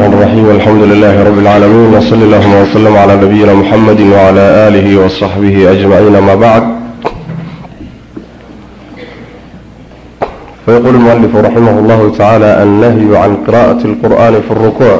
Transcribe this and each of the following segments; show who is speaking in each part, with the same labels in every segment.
Speaker 1: الرحمن الرحيم الحمد لله رب العالمين وصلى اللهم وسلم على نبينا محمد وعلى آله وصحبه أجمعين ما بعد فيقول المؤلف رحمه الله تعالى النهي عن قراءة القرآن في الركوع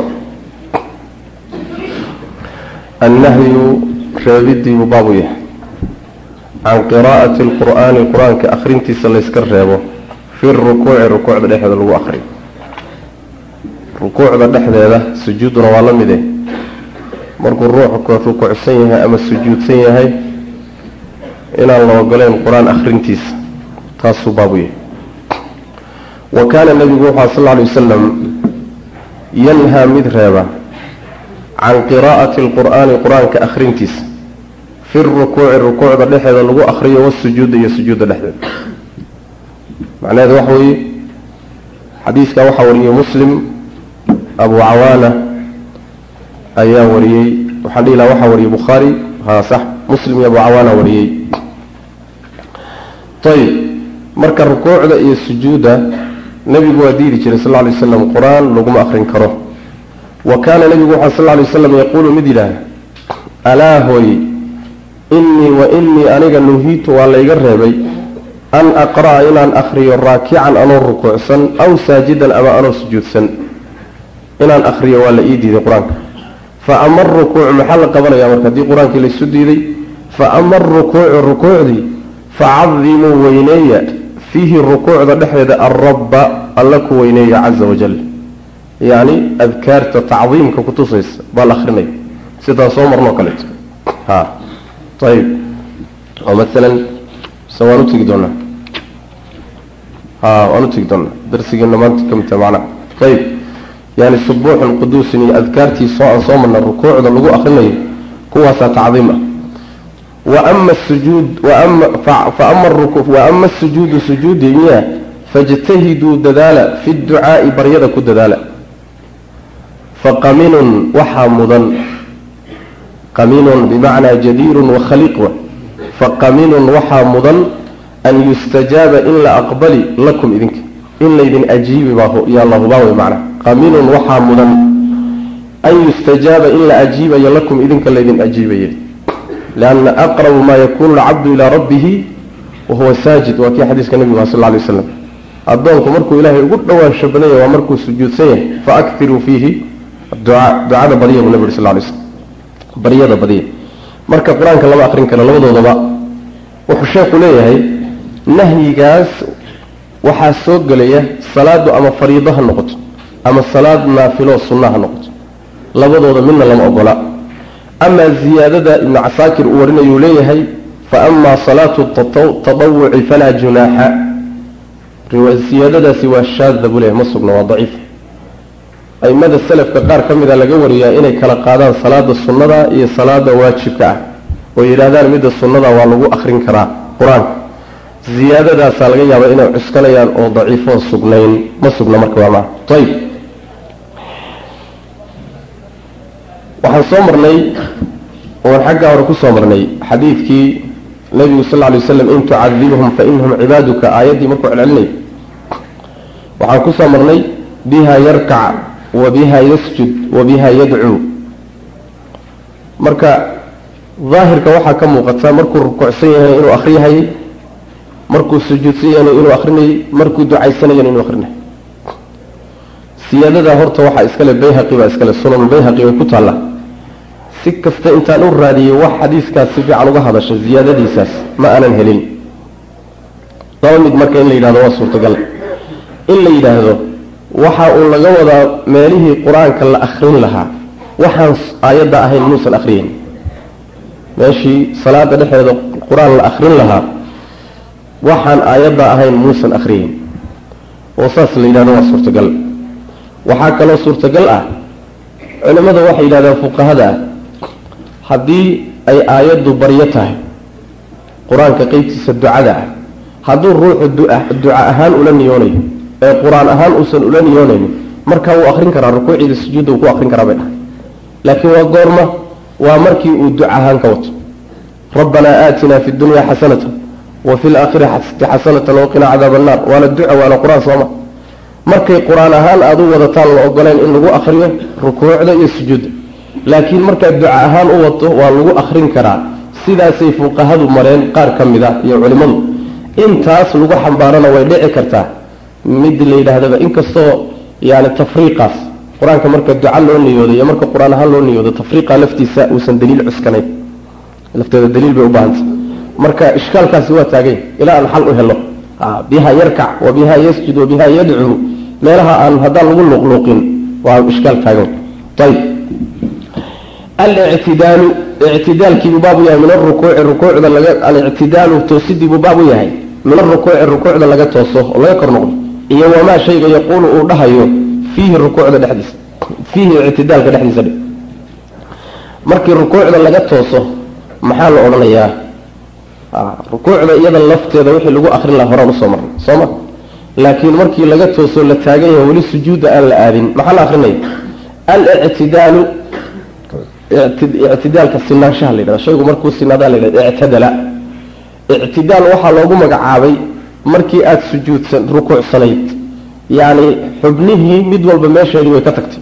Speaker 1: النهي رابدي مبابيه عن قراءة القرآن القرآن كأخرين تسلسكر رابه في الركوع الركوع بدأ هذا اللي أخرين rukuucda dhexdeeda sujuuduna waa la mide markuu ruuxu rukuucsan yahay ama sujuudsan yahay inaan la ogoleyn qur-aan akhrintiisa taasuu baabu yahay wa kaana nebigu wuxua sal lla lay wasalam yanhaa mid reeba can qiraa'ati alqur'aani qur-aanka akhrintiisa fi rukuuci rukuucda dhexeeda lagu akhriyo wasujuuda iyo sujuudda dhexdeeda macnaheedu waxa weeye xadiiskaa waxaa wariyey muslim abu cawaana ayaa wariyey waxaan dhihi laha waxaa wariyey bukhaari ha sax muslim iyo abu cawaana wariyey ayib marka rukuucda iyo sujuudda nebigu waa diidi jiray sal lla lay waslam qur-aan laguma akrin karo wa kaana nebigu waxaa sal lla lay waslam yaquulu mid yidhaah alaa hooy innii wa innii aniga nuhiitu waa layga reebay an aqra'a inaan akhriyo raakican anoo rukuucsan aw saajidan ama anoo sujuudsan inaan akriyo waa la ii diiday qur-aanka fa ama arukuucu maxaa la qabanaya marka haddii qur-aankii laysu diiday fa ama arukuucu rukuucdii facadimuu weyneeya fiihi rukuucda dhexdeeda alrabba alla ku weyneeya caza wajal yacni adkaarta tacdiimka kutusaysa baa la akrinaya sidaan soo marnoo kaleeto ha ayib oo maalan se waan u tegi doonaa ha waan u tegi doonaa darsigeena maanta ka midta macnaha ayib yani subuuxun quduusin iyo adkaartii soo aan soo marna rukuucda lagu akrinayo kuwaasaa tacdiim ah wa ama sujuud fa ama wa ama sujuudu sujuudi miya fajtahiduu dadaala fi ducaai baryada ku dadaala faqaminun waxaa mudan qaminun bimacnaa jadiirun wakhaliiq faqaminun waxaa mudan an yustajaaba in la aqbali lakum idinka in laydin ajiibi yaa la hubaa wey macnaa qaminun waxaa mudan an yustajaaba in la ajiibayo lakum idinka laydin ajiibaya lianna aqrabu maa yakunu alcabdu ilaa rabbihi wahuwa saajid waa kii xadiiska nebigu ah sal lla lay waslam addoonku markuu ilaahay ugu dhowaansho badanya waa markuu sujuudsan yahay faaktiruu fiihi ducaa ducada badiya buu nebi uri sal lay slam baryada badiya marka qur-aanka lama akrin karo labadoodaba wuxuu sheekhu leeyahay nahyigaas waxaa soo gelaya salaadu ama fariido ha noqoto ama salaad naafilo sunna ha noqoto labadooda midna lama ogola amaa ziyaadada ibnu casaakir uu warinayuu leeyahay fa amaa salaatu tadawuci falaa junaaxa siyaadadaasi waa shaada buu leeyahay ma sugna waa daciif aimada selafka qaar ka mida laga wariyaa inay kala qaadaan salaada sunnada iyo salaada waajibka ah oo yidhaahdaan midda sunnada waa lagu akrin karaa qur-aanka ziyaadadaasaa laga yaabaa inay cuskanayaan oo daciifoo sugnayn ma sugna marka waa maa ayib waxaan soo marnay oan xaggaa hore ku soo marnay xadiidkii nabigu sal lay waslam in tucadibhum fa inahum cibaaduka aayaddii markuu celcelinay waxaan ku soo marnay biha yarkac wa biha yasjud wa biha yadcuu marka daahirka waxaa ka muuqata markuu rukuucsan yahay inuu akriyahayay markuu sujuudsan yahayna inuu akrinayay markuu ducaysanayana inuu akrinayay siyaadadaa horta waxaa iskale bayhaqi baa iskale sunanulbayhaqi bay ku taalla si kasta intaan u raadiyey wax xadiiskaas si fiican uga hadasha ziyaadadiisaas ma aanan helin laba mid marka in la yidhahdo waa suurtagal in la yidhaahdo waxa uu laga wadaa meelihii qur-aanka la akrin lahaa waxaan aayadda ahayn muusan akriyeyn meeshii salaada dhexeeda qur-aan la akrin lahaa waxaan aayadda ahayn muusan akriyeyn oo saas la yidhahdo waa suurtagal waxaa kaloo suurtagal ah culimmada waxay yidhahdaan fuqahada ah haddii ay aayaddu baryo tahay qur-aanka qeybtiisa ducada ah hadduu ruuxu duca ahaan ula niyoonayo ee qur-aan ahaan uusan ula niyoonaynin markaa wuu akrin karaa rukuuciida sujuudda uu ku akrin karaa bay dhahay laakiin waa goorma waa markii uu duca ahaan ka wato rabbanaa aatinaa fi dunya xasanata wa fi laakhirati xasanatan waqinaa cadaaba annaar waana duca waana qur-aan sooma markay qur-aan ahaan aada u wadataan la ogoleen in lagu akriyo rukuucda iyo sujuudda laakiin markaad duca ahaan u wato waa lagu akrin karaa sidaasay fuqahadu mareen qaar ka mid a iyo culimmadu intaas lagu xambaarana way dhici kartaa mid la yidhaahdaba inkastoo yani tafriiqaas qur-aanka marka duca loo niyoodo iyo marka qur-aan ahaan loo niyoodo tafriiqa laftiisa uusan daliil cuskanayn lafteeda daliil bay u baahantay marka ishkaalkaasi waa taagay ilaa aan xal u helo biha yarkac wa biha yasjud wa biha yadcuu meelaha aan haddaan lagu luqluuqin waa ishkaal taagan ayb alictidaalu ictidaalkiibuu baab u yahay min arukuuci rukuucda laga alictidaalu toosidiibuu baab u yahay min arukuuci rukuucda laga tooso oo laga kor noqdo iyo wamaa shayga yaquulu uu dhahayo fiihi rukuucda dhexdiisa fiihi ictidaalka dhexdiisa dhe markii rukuucda laga tooso maxaa la odhanayaa rukuucda iyada lafteeda wixii lagu akrin laha horaan usoo marnay soo ma laakiin markii laga toosoo la taagan yahay weli sujuudda aan la aadin maxaa la akrinaya alictidaalu ictidaalka sinaanshaha la yidhahda shaygu markuu sinaadaa la yidhahda ictadala ictidaal waxaa loogu magacaabay markii aada sujuudsan rukuucsanayd yacni xubnihii mid walba meesheedii way ka tagtay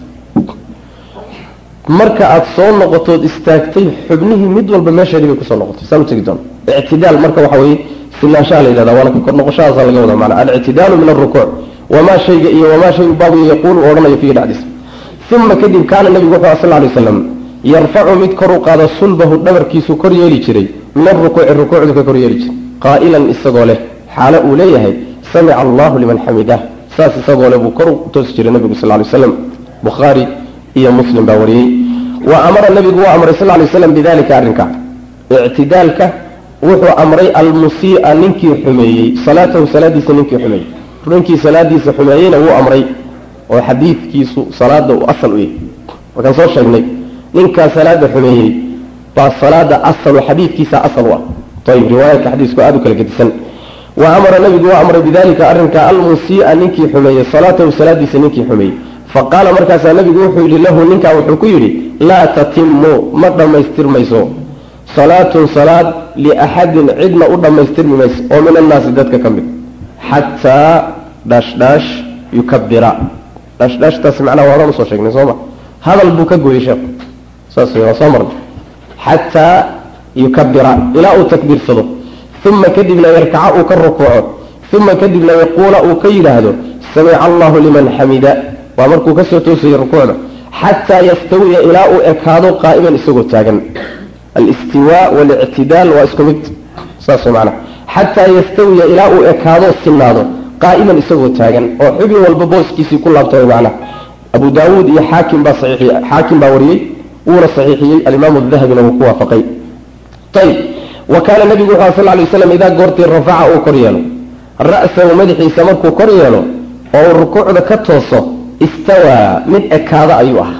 Speaker 1: marka aada soo noqotood istaagtay xubnihii mid walba meesheedii bay kusoo noqotay saan utegi doona ictidaal marka waxa weye sinaanshaha la yidhahda waana kor noqoshahaasaa laga wada maana alictidaalu min alrukuuc wamaa shayga iyo wamaa shay baabu yaquulu odhanayo fiihi dhexdiisa uma kadib kaana nebigu wuxuu sal lay slam yarfacu mid kor u qaado sulbahu dhabarkiisu kor yeeli jiray min arukuuci rukuucdu ka kor yeeli jiray qaa'ilan isagoo leh xaalo uu leeyahay samica allahu liman xamidah saas isagoo leh buu kor u toosi jiray nebigu sal lay slam bukhaari iyo muslim baa wariyey wa amara nebigu waa amray sal lay slam bidalika arrinka ictidaalka wuxuu amray almusii'a ninkii xumeeyey salaatahu salaadiisa ninkii xumeeyey ninkii salaadiisa xumeeyeyna wuu amray oo xadiidkiisu salaada uu asal u yahay markaan soo sheegnay ninkaa salaada xumeeyey baa salaada asal xadiidkiisa asal u ah ayib riwaayaadka xadiisku aada u kala gedisan wa amara nabigu waa amray bidalika arrinka almusii'a ninkii xumeeyey salaatahu salaadiisa ninkii xumeeyey faqaala markaasaa nabigu wuxuu yidhi lahu ninkaa wuxuu ku yidhi laa tatimu ma dhammaystirmayso salaatun salaad liaxadin cidna u dhammaystirmi mayso oo min annaasi dadka ka mid xataa dhaashdhaash yukabira dhaashdhaashtaasi macnaha waadaan usoo sheegnay sooma hadal buu ka gooyey sheekhu saas wey waa soo marnay xataa yukabira ilaa uu takbiirsado uma kadibna yarkaca uu ka rukuuco uma kadibna yaquula uu ka yidhaahdo samica allahu liman xamida waa markuu kasoo toosayay rukuucda xataa yastawiya ilaa uu ekaado qaa'iman isagoo taagan alistiwaa walictidaal waa isku mid saas wey macnaha xataa yastawiya ilaa uu ekaado sinaado qaa'iman isagoo taagan oo xubin walba booskiisii ku laabta way macnaha abu daawuud iyo xaakim baa saxiixiyey xaakim baa wariyey wuuna saxiixiyey alimaamu dahabina wuu ku waafaqay ayib wa kaana nabigu wuxu sal lay waslam idaa goortii rafaca uu kor yeelo ra'sahu madaxiisa markuu kor yeelo oo uu rukuucda ka tooso istawaa mid ekaada ayuu ahaa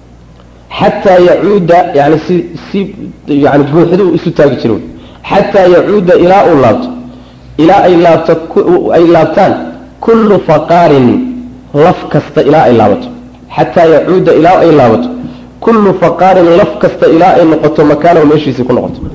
Speaker 1: xataa yacuuda yani si si yani buuxda uu isu taagi jiro xataa yacuuda ilaa uu laabto ilaa ay laabto ay laabtaan kullu faqaarin laf kasta ilaa ay laabato xataa yacuuda ilaa ay laabato kullu faqaarin laf kasta ilaa ay noqoto makaanahu meeshiisii ku noqoto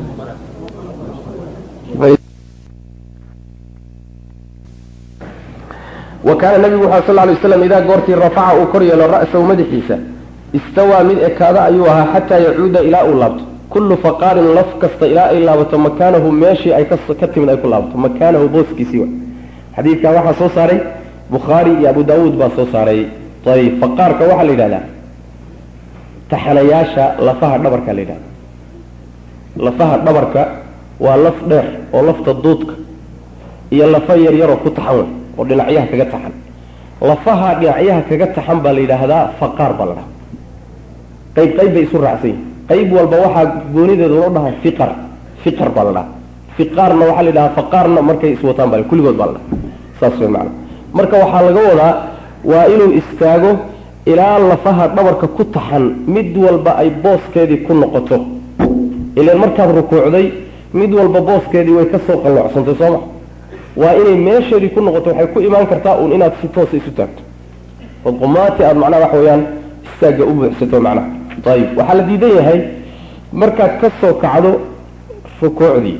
Speaker 1: wa kaana nabigu wuxu sal lay waslam idaa goortii rafaca uu kor yeelo ra'sahu madaxiisa istawaa mid ekaada ayuu ahaa xataa yacuuda ilaa uu laabto kullu faqaarin laf kasta ilaa ay laabato makaanahu meeshii ay ka timid ay ku laabato makaanahu booskiisii wa xadiidkan waxaa soo saaray bukhaari iyo abu daawuud baa soo saaray ayb faqaarka waxaa la yidhahdaa taxanayaasha lafaha dhabarka la yidhahda lafaha dhabarka waa laf dheer oo lafta duudka iyo lafa yar yaroo ku taxan wey oo dhinacyaha kaga taxan lafaha dhinacyaha kaga taxan baa la yidhaahdaa faqaar baa la dhaha qayb qayb bay isu raacsan yihin qayb walba waxaa goonideeda loo dhaha fiqar fiqar baa la dhaha fiqaarna waxaa la yidhahaa faqaarna markay iswataan baa kulligood baa la dhaha saas wey macana marka waxaa laga wadaa waa inuu istaago ilaa lafaha dhabarka ku taxan mid walba ay booskeedii ku noqoto ilan markaad rukuucday mid walba booskeedii way kasoo qalloocsantay sooma waa inay meesheedii ku noqoto waxay ku imaan kartaa uun inaad si toosa isu taagto ood qumaati aada macnaha waxa weeyaan istaagga u buuxsato macnaha ayib waxaa la diidan yahay markaad ka soo kacdo rukuucdii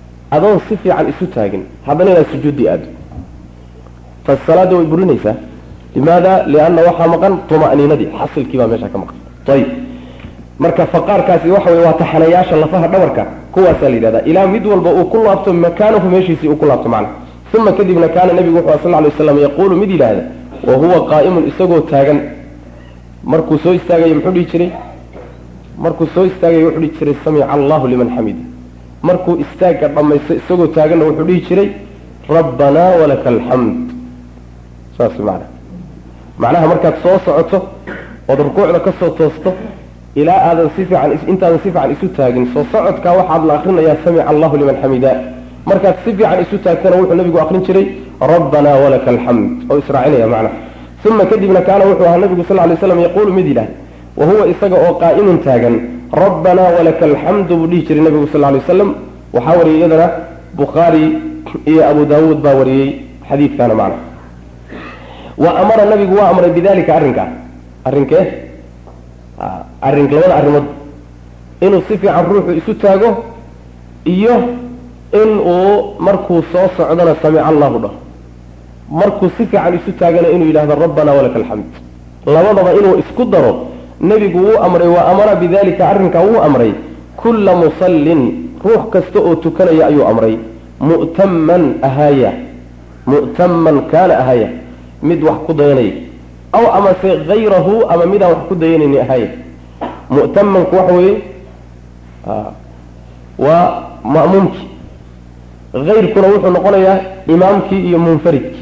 Speaker 1: adoon si fiican isu taagin haddana inaad sujuuddii aado taas salaadda way burinaysaa limaada lianna waxaa maqan tuma'niinadii xasilkii baa meesha ka maqan ayib marka faqaarkaasi waxa wey waa taxanayaasha lafaha dhabarka kuwaasaa la yidhahda ilaa mid walba uu ku laabto makaanahu meeshiisii uu ku laabto macna uma kadibna kaana nebigu wuxuu sal lay waslam yaquulu mid yidhaahda wa huwa qaa'imun isagoo taagan markuu soo istaagayo muxuu dhihi jiray markuu soo istaagayo wuxuu dhihi jiray samica allahu liman xamida markuu istaagga dhammaysto isagoo taaganna wuxuu dhihi jiray rabbanaa walaka alxamd saas macna macnaha markaad soo socoto ood rukuucda ka soo toosto ilaa aadan si fiican intaadan si fiican isu taagin soo socodkaa waxaad la akrinayaa samica allahu liman xamida markaad si fiican isu taagtana wuxuu nabigu akrin jiray rabbanaa walaka alxamd oo israacinaya macnaha uma kadibna kaana wuxuu ahaa nabigu sal lay slam yaquulu mid yidhaah wa huwa isaga oo qaa'imun taagan rabbanaa walaka alxamdu buu dhihi jiray nabigu sal lay wasalam waxaa wariyay iyadana bukhaari iyo abu daawuud baa wariyey xadiidkaana macna wa amara nabigu waa amray bidalika arrinkaa arrinkee arrin labada arrimood inuu si fiican ruuxu isu taago iyo in uu markuu soo socdona samica allahu dhaho markuu si fiican isu taagana inuu yidhahdo rabbanaa walaka alxamd labadaba inuu isku daro nebigu wuu amray wa amara bidalika arrinkaa wuu amray kulla musallin ruux kasta oo tukanaya ayuu amray mu'taman ahaaya mu'taman kaana ahaaya mid wax ku dayanaya aw amase hayrahu ama midaan wax ku dayanayni ahaaya mu'tamanku waxa weeye waa ma'muumkii hayrkuna wuxuu noqonayaa imaamkii iyo munfaridkii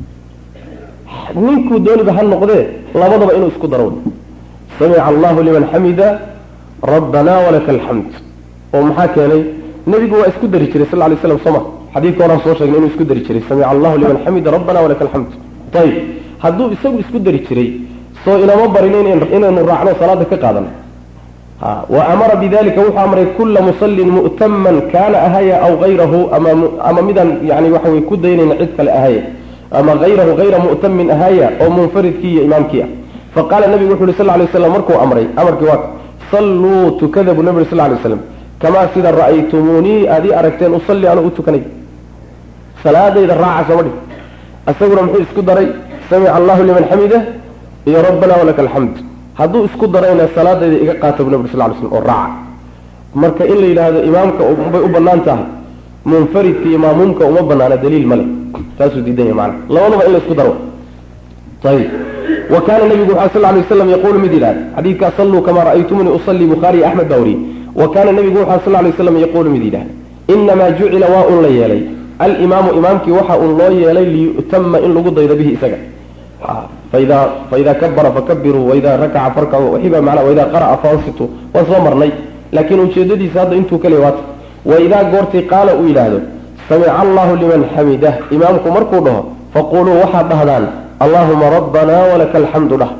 Speaker 1: ninkuu dooniba ha noqdee labadaba inuu isku daro samica allahu liman xamida rabbanaa walaka alxamd oo maxaa keenay nebigu waa isku dari jiray sal lay slam sooma xadiidka horaan soo sheegnay inuu isku dari jiray samica allahu liman xamida rabbana walaka alxamd ayib hadduu isagu isku dari jiray soo inama barin inaynu raacno salaada ka qaadano wa amara bidalika wuxuu amray kula musallin mu'taman kaana ahaya aw hayrahu ama midaan yani waxa wey ku daynayna cid kale ahaya ama hayrahu hayra mu'tamin ahaya oo munfaridkii iyo imaamkii ah faqaala nabigu wuxu uhi sal lay slam markuu amray amarkii waa salluu tukada buu nabi uri sal lay slam kamaa sida ra'aytumuunii aad ii aragteen usalli anuu u tukanay salaadayda raaca sooma dhig isaguna muxuu isku daray samica allahu liman xamida iyo rabbana walaka alxamd hadduu isku darayna salaadayda iga qaata bu nabig sal ly slm oo raaca marka in la yidhaahdo imaamka bay u banaan tahay munfaridka iyo maamuumka uma banaana daliil male taasuu diidan yahy maana labadaba in la isku daro ayib wa kaana nabigu waxaa sal lay waslam yaquulu mid yidhahda xadiidkaa salluu kamaa ra'aytumuni usallii bukhaariy axmed baa wariyey wa kaana nabigu waxaa sal lay waslam yaquulu mid yidhahda inamaa jucila waa un la yeelay alimaamu imaamkii waxa uun loo yeelay liyu'tama in lagu daydo bihi isaga faida faida kabara fakabiruu waida rakaca farkacu waxiba mana waida qara'a faansitu waan soo marnay laakiin ujeedadiisa hadda intuu kale waata waidaa goortii qaala uu yidhaahdo samica allahu liman xamidah imaamku markuu dhaho faquluu waxaad dhahdaan allahuma rabbana walaka alxamdu dhah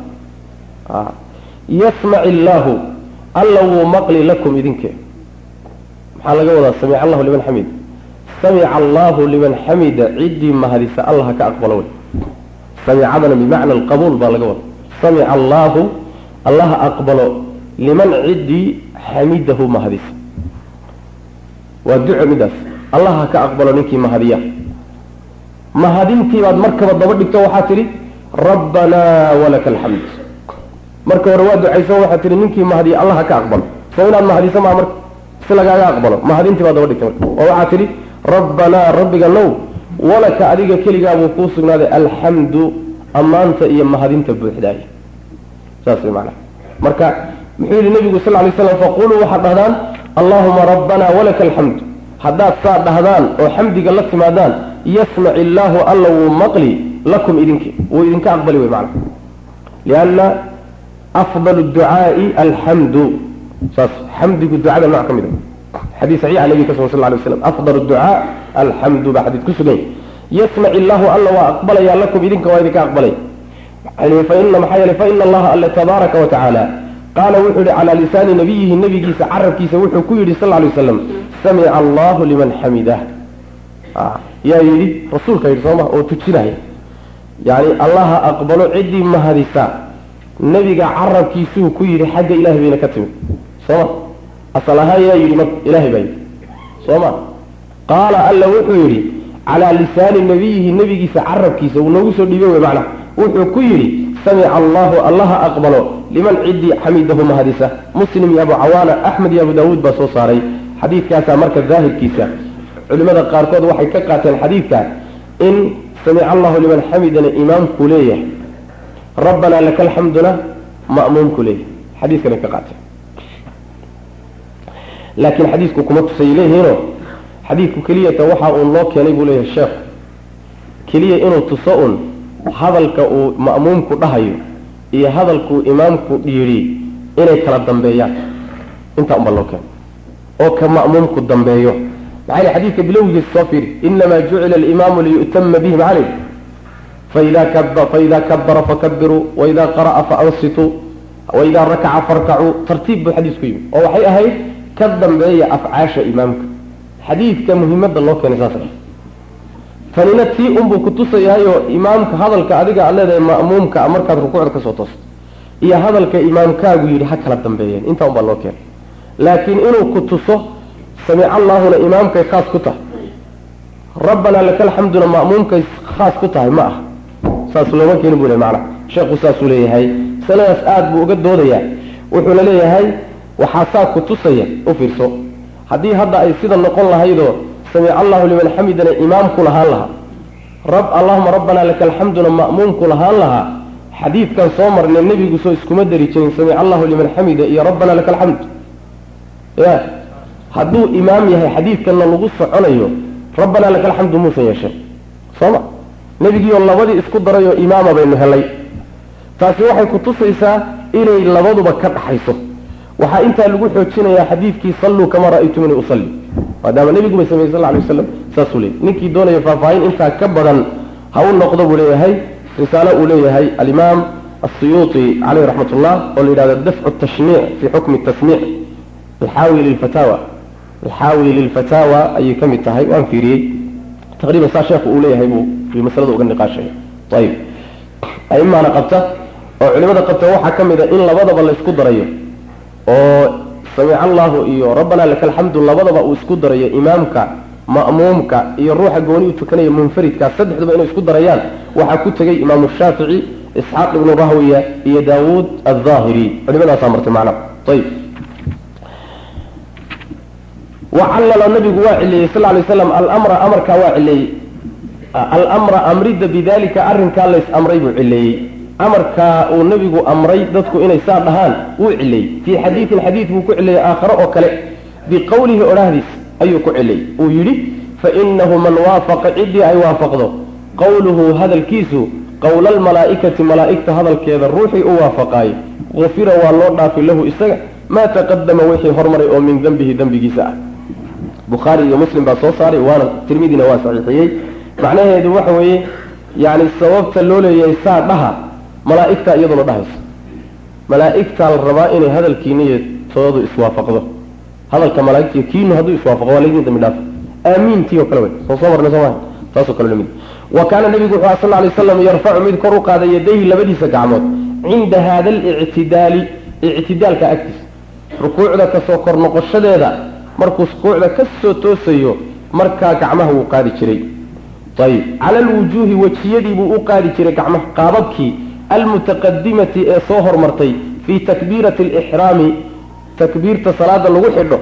Speaker 1: yasmac illaahu alla wuu maqli lakum idinke maxaa laga wadaa samica allahu liman xamida samica allahu liman xamida ciddii mahadisa allah ka aqbalo wey samicadana bimacna alqabuul baa laga wada samica allaahu allaha aqbalo liman ciddii xamidahu mahadisa waa duco midaas allaha ka aqbalo ninkii mahadiya mahadintii baad markaba daba dhigto waxaa tidhi rabbanaa walaka alxamd marka hore waa ducayso waxaa tihi ninkii mahadiya allaha ka aqbalo soo inaad mahadiso maa marka si lagaaga aqbalo mahadintii baad daba dhigtay marka oo waxaa tidhi rabbanaa rabbiga now walaka adiga keligaabuu kuu sugnaaday alxamdu ammaanta iyo mahadinta buuxdaay saas way macnaha marka muxuu yihi nabigu sal lay slam faquluu waxaad dhahdaan allahuma rabbana walaka alxamdu haddaad saa dhahdaan oo xamdiga la timaadaan yasmac illaahu alla wuu maqli lakum idinki wuu idinka aqbali wey macna lianna afdal ducaai alxamdu saas xamdigu ducada nooc ka mid a xadiis saxiixa nabiga ka sugan sal lay waslam afdal ducaa alxamdu baa xadiis ku sugan yasmac illaahu alla waa aqbalayaa lakum idinka waa idinka aqbalay faina maxaa yeelay faina allaha alle tabaaraka wa tacaala qaala wuxuu yihi calaa lisaani nabiyihi nabigiisa carabkiisa wuxuu ku yidhi sal lay waslam samica allahu liman xamidah yaa yidhi rasuulka yidhi sooma oo tujinaya yani allaha aqbalo ciddii mahadisa nebiga carabkiisuu ku yidhi xagga ilahay bayna ka timid sooma asal ahaan yaa yidhi marka ilahay baa yidhi sooma qaala alla wuxuu yidhi calaa lisaani nabiyihi nebigiisa carabkiisa uu noogu soo dhiibay wey macnaha wuxuu ku yidhi samica allahu allaha aqbalo liman ciddii xamidahu mahadisa muslim iyo abu cawaana axmed iyo abu daawuud baa soo saaray xadiidkaasaa marka daahirkiisa culimada qaarkood waxay ka qaateen xadiidka in samica allahu liman xamidana imaamku leeyahay rabbanaa laka alxamduna ma'muumku leeyahay xadiiskanay ka qaateen laakiin xadiisku kuma tusay leeyihiino xadiidku keliyata waxa uun loo keenay buu leeyahay sheekhu keliya inuu tuso un hadalka uu ma'muumku dhahayo iyo hadalkuu imaamku dhiidhi inay kala dambeeyaan intaa unbaa loo keenay oo ka ma'muumku dambeeyo maxaa yili xadiidka bilowgiisa soo fiiri inamaa jucila alimaamu liyu'tama bihi macalay faida kab faida kabara fakabiruu waida qara'a faansituu waida rakaca farkacuu tartiib buu xadiisku yimi oo waxay ahayd ka dambeeya afcaasha imaamka xadiidka muhimadda loo keenay saas tanina tii unbuu kutusayahayoo imaamka hadalka adiga aad leedahay ma'muumka markaad rukuucda kasoo toosto iyo hadalka imaamkaagu yidhi ha kala dambeeyeen intaa unbaa loo keenay laakiin inuu ku tuso samica allaahuna imaamkay khaas ku tahay rabbanaa laka alxamduna ma'muumkay khaas ku tahay ma ah saas looma keeni buu le macana sheekhu saasuu leeyahay masaladaas aada buu uga doodayaa wuxuuna leeyahay waxaa saa ku tusaya u fiirso haddii hadda ay sida noqon lahaydoo samica allahu liman xamidana imaamku lahaan lahaa rab allahuma rabbanaa laka alxamduna ma'muumku lahaan lahaa xadiidkan soo marnay nebigu soo iskuma dari jirin samica allahu liman xamida iyo rabbanaa laka alxamd ya hadduu imaam yahay xadiidkanna lagu soconayo rabbanaa laka alxamdu muusan yeeshay sooma nebigiioo labadii isku darayoo imaama baynu helay taasi waxay ku tusaysaa inay labaduba ka dhaxayso waxaa intaa lagu xoojinayaa xadiidkii salluu kamaa ra'aytumuni usalli maadaama nebigu bay sameeyey sal lla alay waslam saasuu leeyay ninkii doonaya faahfaahin intaa ka badan ha u noqdo buu leeyahay risaalo uu leeyahay alimaam asiyuuti caleyh raxmat ullah oo la yidhahdo dafcu tashniic fii xukmi tasmiic alxaawi lilfataawa alxaawi lilfataawa ayay ka mid tahay waan fiiriyey taqriiban saa sheekhu uu leeyahay buu masalada uga niqaashaya ayib aimaana qabta oo culimada qabta waxaa ka mid a in labadaba la isku darayo oo samica allahu iyo rabbanaa laka alxamdu labadaba uu isku darayo imaamka ma'muumka iyo ruuxa gooni u tukanaya munfaridka saddexduba inay isku darayaan waxaa ku tegay imaamu shaafici isxaaq ibnu rahwiya iyo daawuud aldaahiri culimadaasaa martay macnaha ayib wacallala nabigu waa cileeyey sal lay slam almra amarkaa waa cileeyey almra amrida bidalika arrinkaa lays amray buu cileeyey amarkaa uu nebigu amray dadku inay saa dhahaan wuu cileeyey fii xadiidin xadiid buu ku cileeyey aakhare oo kale biqowlihi odhahdiis ayuu ku cileeyey uu yidhi fainahu man waafaqa ciddii ay waafaqdo qowluhu hadalkiisu qowla almalaa'ikati malaa'igta hadalkeeda ruuxii u waafaqaayo gufira waa loo dhaafi lahu isaga maa taqadama wixii hormaray oo min dembihi dembigiisa ah bukhaari iyo muslim baa soo saaray waana tirmidina waa saxiixiyey macnaheedu waxa weeye yani sababta loo leeyahay saa dhaha malaa'igtaa iyaduna dhahaysa malaa'igtaa la rabaa inay hadalkiiniyo toodu iswaafaqdo hadalka malaaigtiiyo kiinu hadduu iswaafaqo waa laydin dambi dhaaf aamiintii oo kale wey soo soo marnay sooma taasoo kale lamid wa kaana nabigu wuxuu aha sal ly slam yarfacu mid kor u qaada yadayhi labadiisa gacmood cinda hada alictidaali ictidaalka agtiisa rukuucda kasoo kor noqoshadeeda markuu rukuucda ka soo toosayo markaa gacmaha wuu qaadi jiray ayib cala alwujuuhi wejiyadii buu u qaadi jiray gacmaha qaababkii almutaqadimati ee soo hormartay fii takbiirati alixraami takbiirta salaada lagu xidho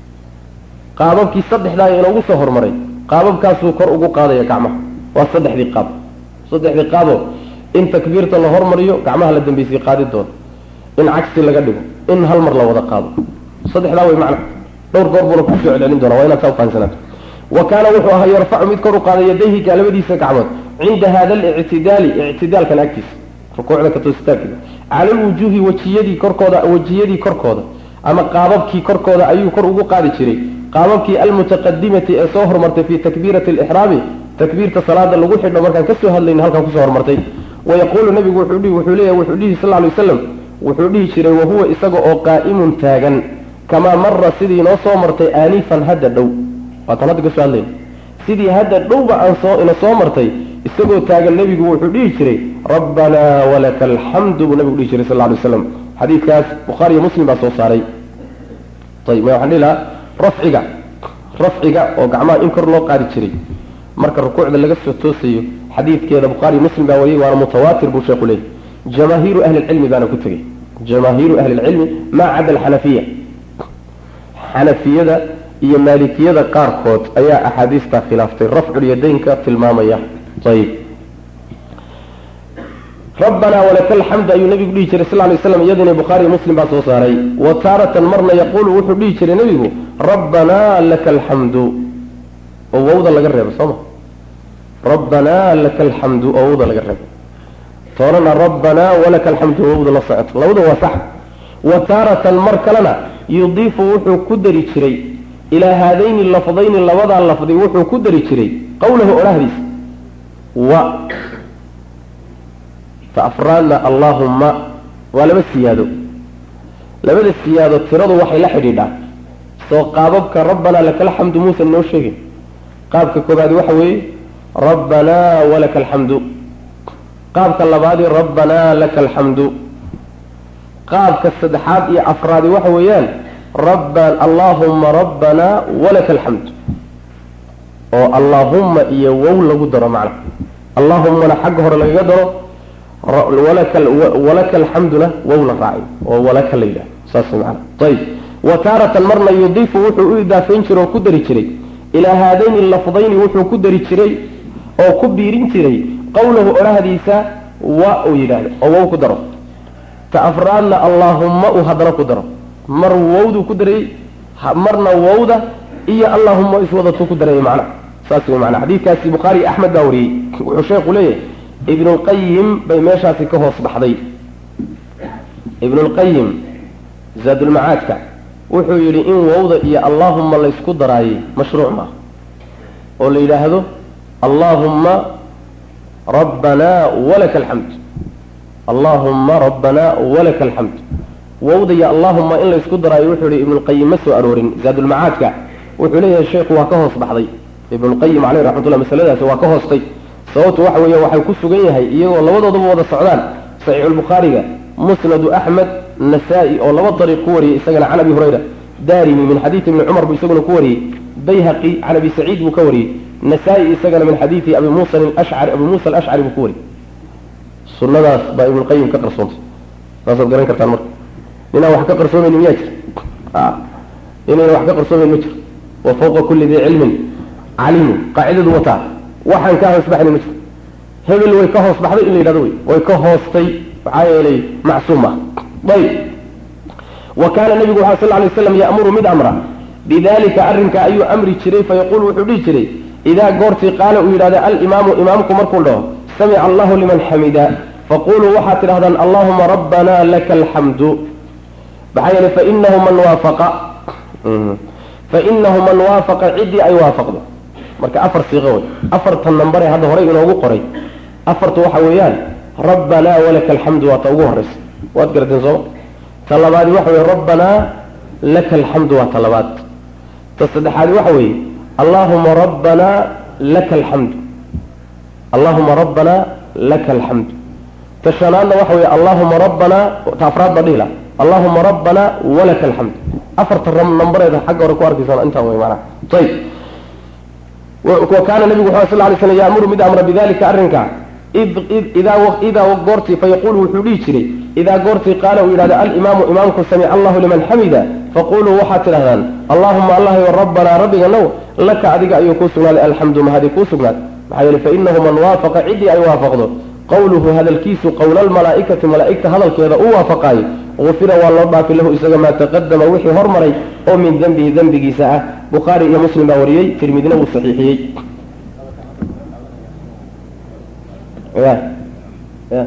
Speaker 1: qaababkii saddexdaa inoogu soo hormaray qaababkaasuu kor ugu qaadaya gacmaha waa saddexdii qaab saddexdii qaabo in takbiirta la hormariyo gacmaha la dambeysay qaadi doono in cagsi laga dhigo in hal mar la wada qaado saddexdaa way macna dhowr goor buuna kusoo celcelin doona waa inaad saa ufahansanaato wa kaana wuxuu ahaa yarfacu mid kor u qaaday yadayhi labadiisa gacmood cinda hada alictidaali ictidaalkan agtiisa rukuucda ka toositaankeeda cala alwujuuhi wejiyadii korkooda wejiyadii korkooda ama qaababkii korkooda ayuu kor ugu qaadi jiray qaababkii almutaqadimati ee soo hormartay fii takbiirati alixraami takbiirta salaada lagu xidho markaan kasoo hadlayna halkan kusoo hormartay wayaquulu nabigu wuxuu leeyahy wuxuu dhihi sal lay waslam wuxuu dhihi jiray wahuwa isaga oo qaa'imun taagan kamaa mara sidii noo soo martay aanifan hadda dhow waataan hadda kasoo hadlayna sidii hadda dhowba aan soo ina soo martay isagoo taagan nebigu wuxuu dhihi jiray rabbanaa walaka alxamdu buu nabigu dhihi jiray sal ly waslam xadiidkaas bukhaariyo muslim baa soo saaray ayib waxaan dhihi lahaa rafciga rafciga oo gacmaha in kor loo qaadi jiray marka rukuucda laga soo toosayo xadiidkeeda bukhaari muslim baa wariyey waana mutawaatir buu sheekhu leeyay jamaahiiru ahli lcilmi baana ku tegey jamaahiiru ahli lcilmi maa cada alxanafiya xanafiyada iyo maalikiyada qaarkood ayaa axaadiistaa khilaaftay rafculyadaynka tilmaamaya ayib rabbanaa walaka alxamdu ayuu nabigu dhihi jiray sal lay slam iyadina bukhaariy muslim baa soo saaray wa taaratan marna yaquulu wuxuu dhihi jiray nebigu rabbanaa laka alxamdu oo wawda laga reebo sooma rabbanaa laka alxamdu oo wawda laga reebo toorana rabbanaa walaka alxamdu wawda la socoto labada waa sax wa taaratan mar kalena yudiifu wuxuu ku dari jiray ilaa haadayni lafdayni labadaa lafdi wuxuu ku dari jiray qawlahu odhahdiisa wa ta afraadna allaahumma waa laba siyaado labada siyaado tiradu waxay la xidhiidhaa soo qaababka rabbanaa lakal xamdu muusan noo sheegin qaabka koobaadi waxa weeye rabbanaa walaka alxamdu qaabka labaadi rabbanaa laka alxamdu qaabka saddexaad iyo afraadi waxa weeyaan rabba allaahumma rabbanaa walaka alxamdu oo allaahumma iyo wow lagu daro macna allaahumana xagga hore lagaga daro walaka alxamduna wow la raacay oo walaka la yidhaha saas maana ayib wa taaratan marna yudiifu wuxuu u idaafayn jiray oo ku dari jiray ilaa haadayni lafdayni wuxuu ku dari jiray oo ku biirin jiray qawlahu odhahdiisa wa uu yidhaahdo oo wow ku daro ta afraadna allaahumma uu haddana ku daro mar wowduu ku daray marna wowda iyo allaahumma iswadatuu ku daray macna saas wey macna xadiidkaasi bukhaari axmed baa wariyey wuxuu sheekhu leeyahay ibnulqayim bay meeshaasi ka hoos baxday ibnulqayim zaadulmacaadka wuxuu yidhi in wowda iyo allaahumma laysku daraayey mashruuc maaha oo la yidhaahdo allaahumma rabbanaa walaka alxamd allaahumma rabbanaa walaka alxamd wowda iyo allaahumma in laysku daraayo wuxuu yihi ibnulqayim ma soo aroorin zaadulmacaadka wuxuu leeyahay sheekhu waa ka hoos baxday ibnulqayim caleyh raxmatullah masaladaasi waa ka hoostay sababtu waxa weeye waxay ku sugan yahay iyagoo labadooduba wada socdaan saxiixulbukhaariga musnadu axmed nasaa-i oo laba dariiq ku wariyey isagana can abi hurayra daarimi min xadiidi ibni cumar buu isaguna ku wariyey bayhaqi can abi saciid buu ka wariyey nasaa-i isagana min xadiidi abi muusa ashcari abi muusa alashcari buu ku wariyey sunadaas baa ibnulqayim ka qarsoontay saasaad garan kartaan marka ninaan wax ka qarsoomayni miyaa jir inayna wax ka qarsoomayn ma jiro wa fawqa kulli dii cilmin calimu qaacidadu wataa waxaan ka hoos baxnay ma jiro hebel way ka hoos baxday in la yidhahdo wey way ka hoostay maxaa yeelay macsuum ah ayb wa kaana nabigu waxa sal lay slam ya'muru mid amra bidalika arrinka ayuu amri jiray fayaquul wuxuu dhihi jiray idaa goortii qaala uu yidhahda alimaamu imaamku markuu dhaho samica allahu liman xamida faquluu waxaad tidhahdaan allahuma rabbana laka alxamdu maxaa yeelay fainahu man waafaqa fainahu man waafaqa ciddii ay waafaqdo marka afar siiqo wey afartan nambare hadda horey inoogu qoray afartu waxa weeyaan rabbanaa walaka alxamdu waa ta ugu horeysa waad garateen sooma ta labaadi waxa weye rabbanaa laka alxamdu waa ta labaad ta saddexaadi waxa weeye allaahuma rabbanaa laka alxamdu allaahuma rabbanaa laka alxamdu ta shanaadna waxa weeye allaahuma rabbanaa ta afraad baa dhihila allaahuma rabbanaa walaka alxamdu afarta nambareeda xagga hore ku arkaysaan intaan wey maanaa ayib wakaana nabigu wuxuu sal lay slam yaamuru mid amra bidalika arrinka idaa goortii fayaqulu wuxuu dhihi jiray idaa goortii qaala uu yidhahda alimaamu imaamku samica allahu liman xamida faquluu waxaad tidhahdaan allahuma allahayo rabbanaa rabbiganow laka adiga ayuu kuu sugnaaday alxamdu mahadi kuu sugnaad maxaa yeele fainahu man waafaqa ciddii ay waafaqdo qawluhu hadalkiisu qowla almalaa'ikati malaa'igta hadalkeeda u waafaqaayo gufira waa loo dhaafi lahu isaga maa taqadama wixii hormaray oo min dembihi dembigiisa ah bukhaari iyo muslim baa wariyey tirmidina wuu saxiixiyey ya ya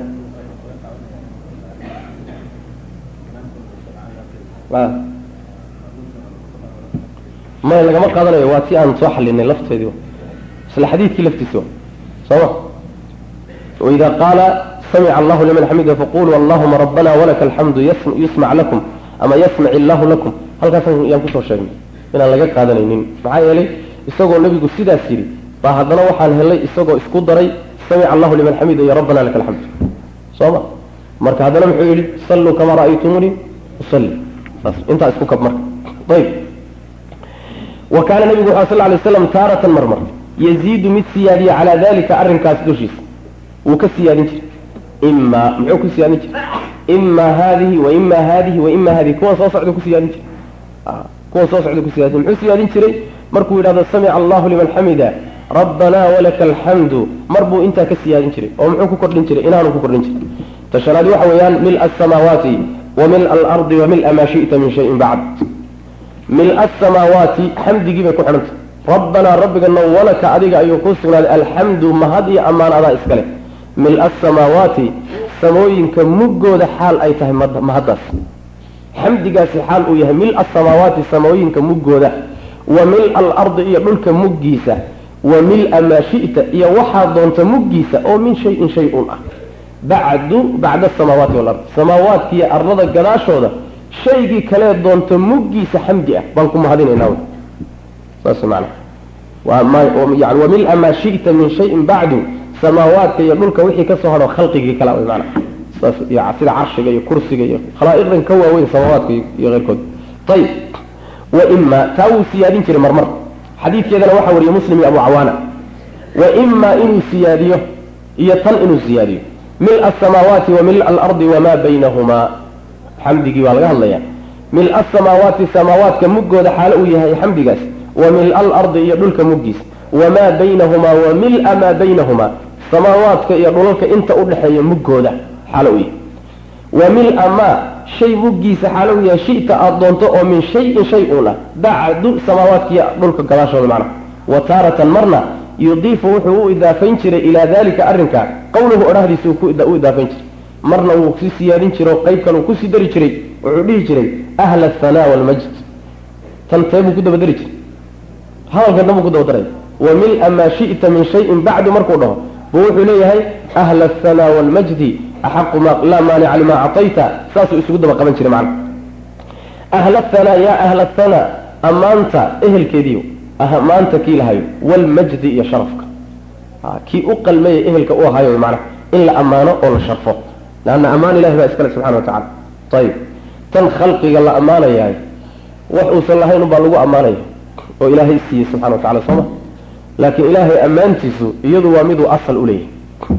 Speaker 1: maya lagama qaadanayo waa ti aan soo xalinay lafteedii isla xadiidkii laftiisa sooma waida qaala samica allahu liman xamida faquluu allahuma rabbana walaka alxamdu yusmac lakum ama yasmac illahu lakum halkaas yaan kusoo sheegnay inaan laga qaadanaynin maxaa yeelay isagoo nabigu sidaas yidhi baa haddana waxaan helay isagoo isku daray samica allahu liman xamida iyo rabbana laka alxamdu sooma marka haddana muxuu yidhi salluu kamaa ra'aytumuuni usalli saas intaa isku kab marka ayb wa kaana nabigu wuxuu sal lay slam taaratan marmar yaziidu mid siyaadiya calaa dalika arrinkaas dushiisa wuu ka siyaadin jiray imaa muxuu ku siyaadin jiray imaa haadihi wa imaa haadihi wa imaa haadihi kuwan soo socda ku siyaadin jiray kuwan soo socda ku siyaadin muxuu siyaadin jiray markuu yidhahdo samica allahu liman xamida rabbanaa walaka alxamdu mar buu intaa ka siyaadin jiray oo muxuu ku kordhin jiray inaanu ku kordhin jiray tashanaad waxa weeyaan mila asamaawaati wa mila alardi wa mila maa shi'ta min shayin bacd mila asamaawaati xamdigii bay ku xidhantay rabbanaa rabbigana walaka adiga ayuu kuu sugnaaday alxamdu mahad iyo ammaan adaa iskale mila asamaawaati samooyinka muggooda xaal ay tahay mahaddaas xamdigaasi xaal uu yahay mil asamaawaati samooyinka muggooda wa mil alardi iyo dhulka muggiisa wa mil-a maa shi'ta iyo waxaa doonta muggiisa oo min shayin shay un ah bacdu bacda asamaawaati walard samaawaadka iyo ardada gadaashooda shaygii kalee doonta muggiisa xamdi ah baan ku mahadinaynaa saas macana yani wa mil-a maa shi'ta min shayin bacdu samaawaadka iyo dhulka wixii ka soo hadho khalqigii kala way macana saas iyo sida carshiga iyo kursiga iyo khalaa'iqdan ka waaweyn samaawaadka iyo keyrkood ayib wa ima taa wuu siyaadin jiray marmar xadiidkeedana waxaa wariyey muslim iyo abu cawaana wa ima inuu siyaadiyo iyo tan inuu siyaadiyo mil asamaawaati wa mil alardi wamaa baynahumaa xamdigii baa laga hadlaya mil asamaawaati samaawaadka muggooda xaalo uu yahay xamdigaas wa mil alardi iyo dhulka muggiisa wamaa baynahumaa wa mil-a maa baynahumaa samaawaadka iyo dhulalka inta udhexeeya muggooda xaalo uu yahay wa mil-a maa shay muggiisa xaalo uu yahay shita aada doonto oo min shayin shay uun ah bacdu samaawaadkiiyo dhulka gadaashooda macna wa taaratan marna yudiifu wuxuu u idaafayn jiray ilaa dalika arrinka qowluhu odhahdiisa u idaafayn jiray marna wuu si siyaadin jiro qayb kale uu kusii dari jiray wuxuu dhihi jiray ahla athana walmajd tan tee buu ku dabadari jiray hadalkan dhan buu ku dabadaray wa mil-a maa shi'ta min shayin bacdu markuu dhaho buu wuxuu leeyahay ahla athana walmajdi axaqu ma laa maanica limaa actayta saasuu isugu daba qaban jiray macna ahla athana yaa ahla athana ammaanta ehelkeediiyo maanta kii lahayo walmajdi iyo sharafka kii u qalmeeya ehelka u ahayo macna in la ammaano oo la sharfo leanna ammaan ilahi baa iskale subxana wa tacala ayib tan khalqiga la ammaanayahay wax uusan lahayn unbaa lagu ammaanaya oo ilaahay siiyey subxana wa tacala sooma laakiin ilaahay ammaantiisu iyadu waa miduu asal u leeyahay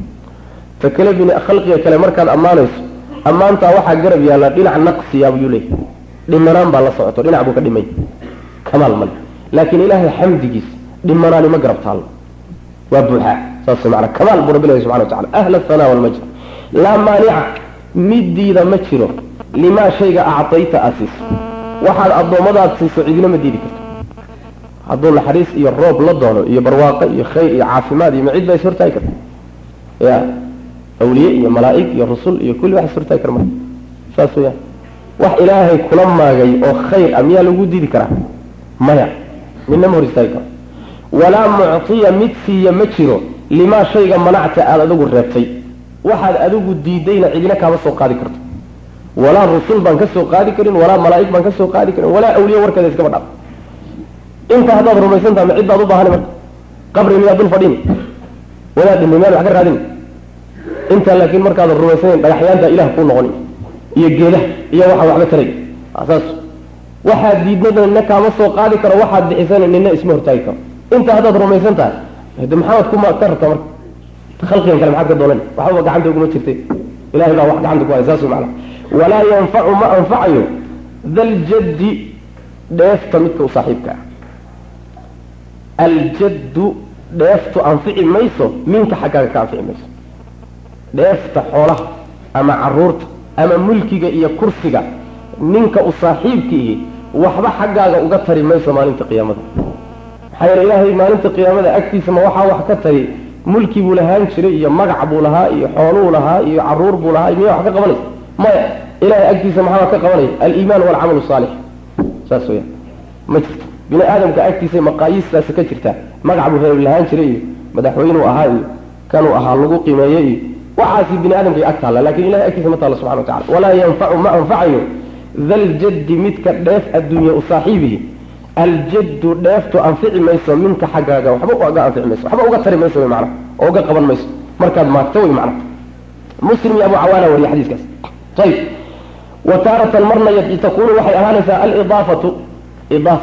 Speaker 1: ta kale bin khalqiga kale markaad ammaanayso ammaantaa waxaa garab yaalla dhinac naqsiya buyuu leeyahay dhimanaan baa la socoto dhinac buu ka dhimay kamaal male laakiin ilaahay xamdigiisa dhimanaani ma garab taallo waa buuxaa saas maana kamaal buu rabbi leeyahay subxana wa tacala ahla athana walmajd laa maanica midiida ma jiro limaa shayga actayta aad siiso waxaad addoommadaad siiso cidina ma diidi karto hadduu naxariis iyo roob la doono iyo barwaaqo iyo khayr iyo caafimaad iyo macid baa is hortaagi karta ya awliye iyo malaa'ig iyo rusul iyo kulli wax is hortaagi kara marka saas weyaan wax ilaahay kula maagay oo khayr ah miyaa lagu diidi karaa maya midna ma hor istaagi karo walaa muctiya mid siiya ma jiro limaa shayga manacta aada adigu reebtay waxaad adigu diidayna cidina kaama soo qaadi karto walaa rusul baan ka soo qaadi karin walaa malaa'ig baan ka soo qaadi karin walaa awliye warkeeda iskaba dhaaf inta haddaad rumaysan tahay ma cid baad u baahani marka qabri miyaad dul fadhini wadaad dhimay miyaad wax ka raadini intaa laakiin markaadan rumaysanayn dhagaxyaanta ilah kuu noqoni iyo geedaha iyo waxa waxba taray saas waxaad diidnada nina kaama soo qaadi karo waxaad bixisana nina isma hortaagi karo inta haddaad rumaysan tahay de maxaad kuma ka rabtaa marka khalqigan kale maxaad ka doolan waxbaba gacanta uguma jirtay ilahay baa wax gacanta ku haya saas macana walaa yanfacu ma anfacayo daljaddi dheefta midka u saaxiibka ah aljaddu dheeftu anfici mayso minka xaggaaga ka anfici mayso dheefta xoolaha ama caruurta ama mulkiga iyo kursiga ninka u saaxiibkiihi waxba xaggaaga uga tari mayso maalinta qiyaamada maxaa yeele ilaahay maalinta qiyaamada agtiisa ma waxaa wax ka tari mulki buu lahaan jiray iyo magac buu lahaa iyo xooluu lahaa iyo caruur buu lahaa miya wax ka qabanaysa maya ilahay agtiisa maxaa ka qabanaya aliimaan walcamalu saalix saas weyaan ma jirto bini aadamka agtiisa maqaayistaasi ka jirtaa magac buu reer lahaan jiray iyo madaxweynuu ahaa iyo kanuu ahaa lagu qimeeye iyo waxaasi bini aadamkay ag taalla lakin ilahay agtiisa ma taalla subxana wa tacala walaa yanfacu ma anfacayo daljaddi midka dheef adduunya u saaxiibihi aljaddu dheeftu anfici mayso minka xaggaaga waxba uga anfici mayso waxba uga tari mayso wy mana oo uga qaban mayso markaad maagto wy mana muslim iyo abu cawaana wariye xadiiskaas ayib wa taaratan marna takunu waxay ahaanaysaa alidaafatu idaafadii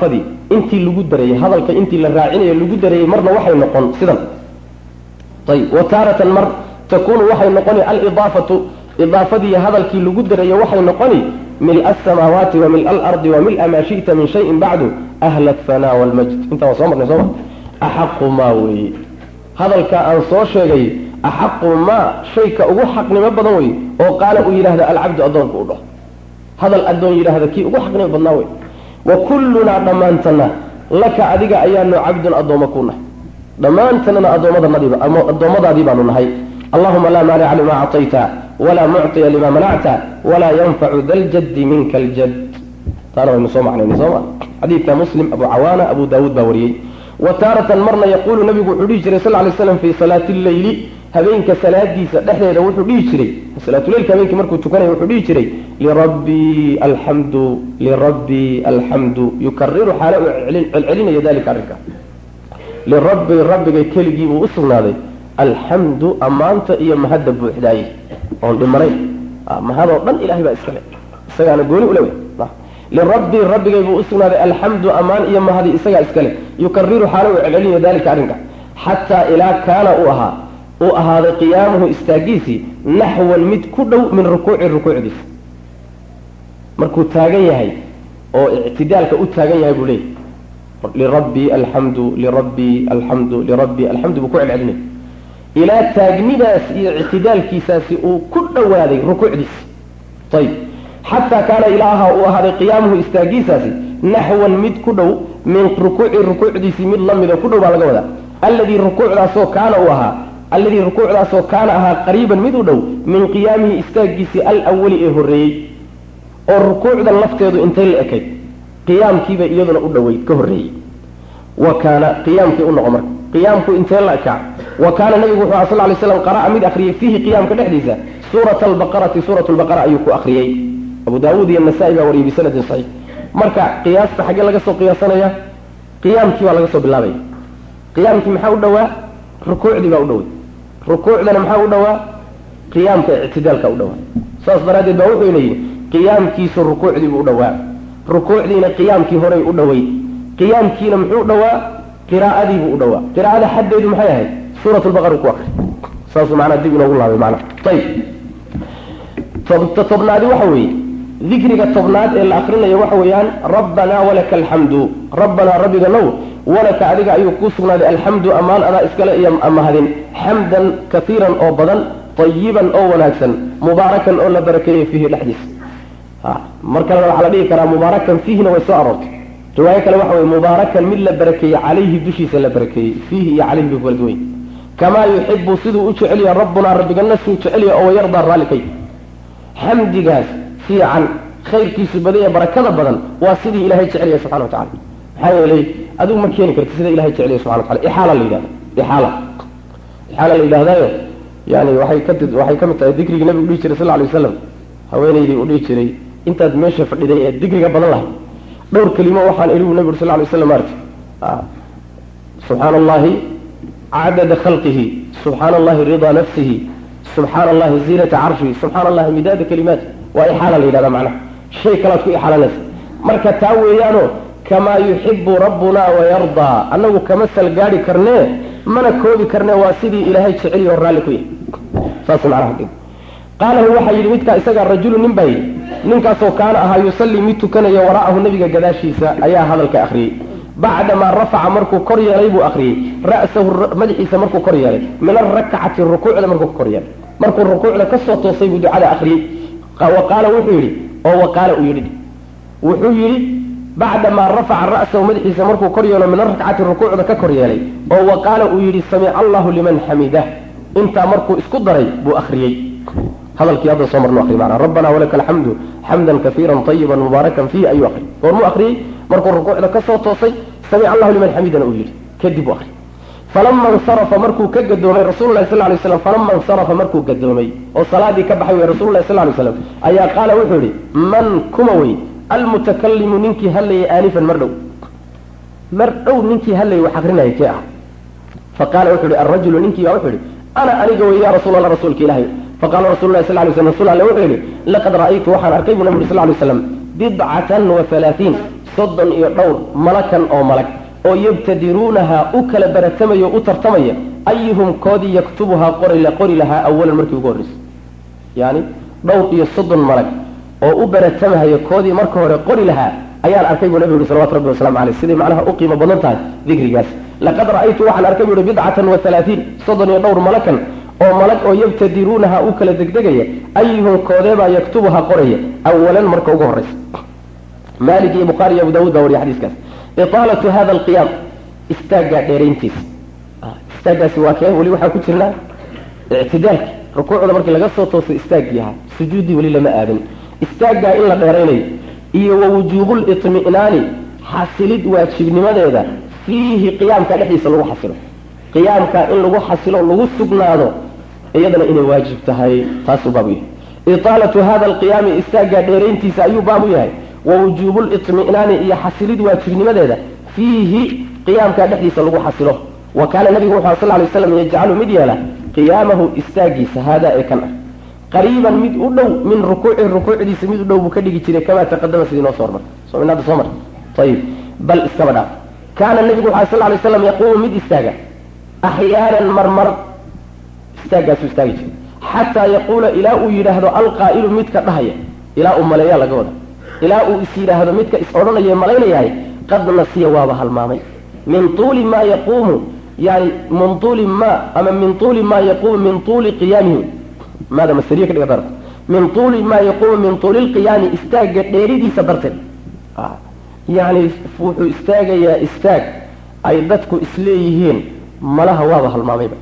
Speaker 1: intii lagu dareeyey hadalka intii la raacinayo lagu dareeyey marna waxay noqon sidan ayib wa taaratan mar takunu waxay noqoni alidaafatu idaafadii hadalkii lagu dareeyo waxay noqoni mil asamaawaati wa mil alardi wa mil maa shita min shayin bacdu ahla athana walmajd intaa waa soo marnay sooma axaqu maa weeye hadalka aan soo sheegay axaqu maa shayka ugu xaqnimo badan wey oo qaala uu yidhahda alcabdu addoonku u dhaho hadal addoon yidhaahda kii ugu xaqnimo badnaa wey wa kullunaa dhammaantana laka adiga ayaanu cabdun addooma ku nahay dhammaantanana addoommadaadii baanu nahay allahuma laa maanica lima acطayta walaa mucطiya lima manacta walaa yanfacu da ljaddi minka aljad taana waynu soo macnayna sooma xadiidka muslim abu cawaana abu daawuud baa wariyey wa taaratan marna yaquulu nabigu wuxuu dhihi jiray sal ly slam fii salaati lleyli habeenka salaadiisa dhexdeeda wuxuu dhihi jiray salaatuleylka habeenkii markuu tukanaya wuxuu dhihi jiray lirabbii alxamdu lirabbii alxamdu yukariru xaale uu celcelinayo dalika arrinka lirabbii rabbigay keligii buu u sugnaaday alxamdu ammaanta iyo mahadda buuxdaaye oon dhimanayn mahadoo dhan ilahay baa iskale isagaana gooni ule lirabbii rabbigay buu usugnaaday alxamdu ammaan iyo mahadi isagaa iskale yukariru xaale uu celcelinayo dalika arrinka xataa ilaa kaana uu ahaa uu ahaaday qiyaamuhu istaagiisii naxwan mid ku dhow min rukuuci rukuucdiisa markuu taagan yahay oo ictidaalka u taagan yahay buu leeyahy lirabbii alxamdu lirabbii alxamdu lirabbii alxamdu buu ku celcelinay ilaa taagnidaas iyo ictidaalkiisaasi uu ku dhowaaday rukuucdiisa ayib xataa kaana ilaaha uu ahaaday qiyaamuhu istaagiisaasi naxwan mid ku dhow min rukuuci rukuucdiisii mid lamida ku dhow baa laga wadaa alladii rukuucdaasoo kaana uu ahaa alladii rukuucdaasoo kaana ahaa qariiban mid u dhow min qiyaamihi istaagiisii alawali ee horreeyey oo rukuucdan lafteedu intay la ekayd qiyaamkiiba iyaduna u dhoweyd ka horreeyey wa kaana qiyaamkii u noqo marka qiyaamku intee la ekaa wa kaana nabigu wuxuu aha sal lay slam qara'a mid akhriyey fiihi qiyaamka dhexdiisa suurata albaqarati suurat lbaqara ayuu ku akhriyey abu daawuud iyo nasaa-i baa wariyey bisanadin saxiix marka qiyaasta xaggee laga soo qiyaasanaya qiyaamkii baa laga soo bilaabaya qiyaamkii maxaa u dhowaa rukuucdii baa u dhoway rukuucdana maxaa u dhowaa qiyaamka ictidaalka u dhowaa saas daraaddeed baa wuxuu leeyihi qiyaamkiisu rukuucdiibuu u dhowaa rukuucdiina qiyaamkii horey u dhoweyd qiyaamkiina muxuu u dhowaa qiraa'adiibuu u dhowaa qiraa'ada xaddeedu maxay ahayd suurat lbaqara ku akri saasuu macnaa dib inoogu laabay macnaa ayib tobnaadi waxa weeye dikriga tobnaad ee la akrinayo waxa weeyaan rabbanaa walaka alxamdu rabbanaa rabbiga now walaka adiga ayuu kuu sugnaaday alxamdu ammaan adaa iskale iyo mahadin xamdan kaiiran oo badan tayiban oo wanaagsan mubaarakan oo la barakeeyey fiihi dhexdiisa mar kalena waxaa la dhihi karaa mubaarakan fiihina way soo aroortay riwaayo kale waxa weye mubaarakan mid la barakeeyey calayhi dushiisa la barakeeyey fiihi iyo calayhi bay kala duwany kamaa yuxibu siduu u jeceliya rabbunaa rabbigana suu jeceliya oo wayardaa raallikay xamdigaas fiican khayrkiisu badan ee barakada badan waa sidii ilahay jecelya subxana wa tacala maxaa yeelay adigu ma keeni karti sida ilahay jecelya subxana wa tacala ixaala la yidhahda ixaala ixaala la yidhahdaayo yani waxay ka waxay ka mid tahay dikrigii nabigu dhihi jiray sal lla lay waslam haweenaydii uu dhihi jiray intaad meesha fadhiday ee dikriga badan lahay dhowr kelimo waxaan iligu nabi uri sal lla lay waslam maarti subxaana allahi cadada khalqihi subxaana allahi ridaa nafsihi subxaana allahi ziinata carshihi subxaana allahi midaada kalimaati waa ixaala la yidhahda macnaha shay kalaad ku ixaalanaysa marka taa weeyaano kamaa yuxibu rabbunaa wayardaa annagu kama salgaadi karnee mana koobi karnee waa sidii ilaahay jeceliy oo raalli ku yahay saas macnaha qaalahu waxaa yidhi midkaa isagaa rajulu nin baa yidhi ninkaasoo kaana ahaa yusallii mid tukanaya wara'ahu nabiga gadaashiisa ayaa hadalka akhriyey bacdamaa rafaca markuu kor yeelay buu akhriyey ra'sahu madaxiisa markuu kor yeelay min arakcati rukuucda markuu ka kor yeelay markuu rukuucda ka soo toosay buu ducada akhriyey wa qaala wuxuu yidhi oo wa qaala uu yidhi wuxuu yidhi bacdamaa rafaca ra'sahu madaxiisa markuu kor yeelo min arakcati rukuucda ka kor yeelay oo wa qaala uu yidhi samica allahu liman xamidah intaa markuu isku daray buu akhriyey hadalkii hadda soo marnu akri maanaa rabbana walaka alxamdu xamdan kaiiran tayiban mubaarakan fiihi ayuu akri goormuu akhriyey markuu rukuucda ka soo toosay samica allahu liman xamidana uu yidhi kadib u akri falama insarafa markuu ka gadoomay rasulullahi sal lay slam falama insarafa markuu gadoomay oo salaadii ka baxay wey rasulullahi sal lay slam ayaa qaala wuxuu yidhi man kuma wey almutakalimu ninkii hadlayay aanifan mar dhow mar dhow ninkii hadlayay wax akrinaya kee ah faqaala wuxuu yihi alrajulu ninkii baa wuxuu yihi ana aniga wey ya rasuul allah rasuulka ilaahay faqala rasul lahi sal lay slam rasul alle wuxuu yihi laqad ra'aytu waxaan arkay buu nabi uri sal lay slam bidcatan wa halaatiin soddon iyo dhowr malakan oo malag oo yabtadiruunaha u kala baratamaya o u tartamaya ayuhum koodii yaktubuhaa qori qori lahaa awalan markii ugu horreysay yani dhowr iyo soddon malag oo u baratamahaya koodii marka hore qori lahaa ayaan arkay buu nabigu yuri salawatu rabbi waslamu aleyh siday macnaha u qiimo badan tahay dikrigaas laqad ra'aytu waxaan arkay bu uhi bidcatan wa halaatiin soddon iyo dhowr malakan oo malag oo yabtadiruunaha u kala degdegaya ayuhum koodeebaa yaktubuha qoraya awalan marka ugu horreysa malik iyo bukhaari iyo abu daawud baa wariya xadiiskaas itaalatu hada alqiyaam istaaggaa dheerayntiisa istaaggaasi waa kee weli waxaa ku jirnaa ictidaalki rukuucda markii laga soo tooso istaaggii ahaa sujuuddii weli lama aadin istaaggaa in la dheeraynayo iyo wa wujuubulitmi'naani xasilid waajibnimadeeda fiihi qiyaamka dhexdiisa lagu xasilo qiyaamka in lagu xasilo lagu sugnaado iyadana inay waajib tahay taasuu baabu yahay itaalatu hada alqiyaami istaaggaa dheerayntiisa ayuu baabu yahay wa wujuubulitmi'naani iyo xasilid waajibnimadeeda fiihi qiyaamka dhexdiisa lagu xasilo wa kaana nabigu wuxu sal lay slam yajcalu mid yeela qiyaamahu istaagiisa haadaa ee kan ah qariiban mid u dhow min rukuuci rukuucdiisa mid u dhow buu ka dhigi jiray kamaa taqadama sidii noo soo hormar sominaada soo mar ayib bal iskaba dhaaf kaana nabigu waxaa sal lay slam yaquumu mid istaaga axyaanan marmar istaaggaasuu istaagi jiray xataa yaquula ilaa uu yidhaahdo alqaa'ilu midka dhahaya ilaa uu maleeyaa laga wada ilaa uu is yidhaahdo midka is odhanaya malaynayahay qad nasiya waaba halmaamay min tuuli maa yaquumu yani min tuuli ma ama min tuuli maa yaquumu min tuuli qiyaamihi maada masariya ka dhiga darta min tuuli maa yaquumu min tuuli lqiyaami istaagga dheeridiisa darteed yani wuxuu istaagayaa istaag ay dadku isleeyihiin malaha waaba halmaamayba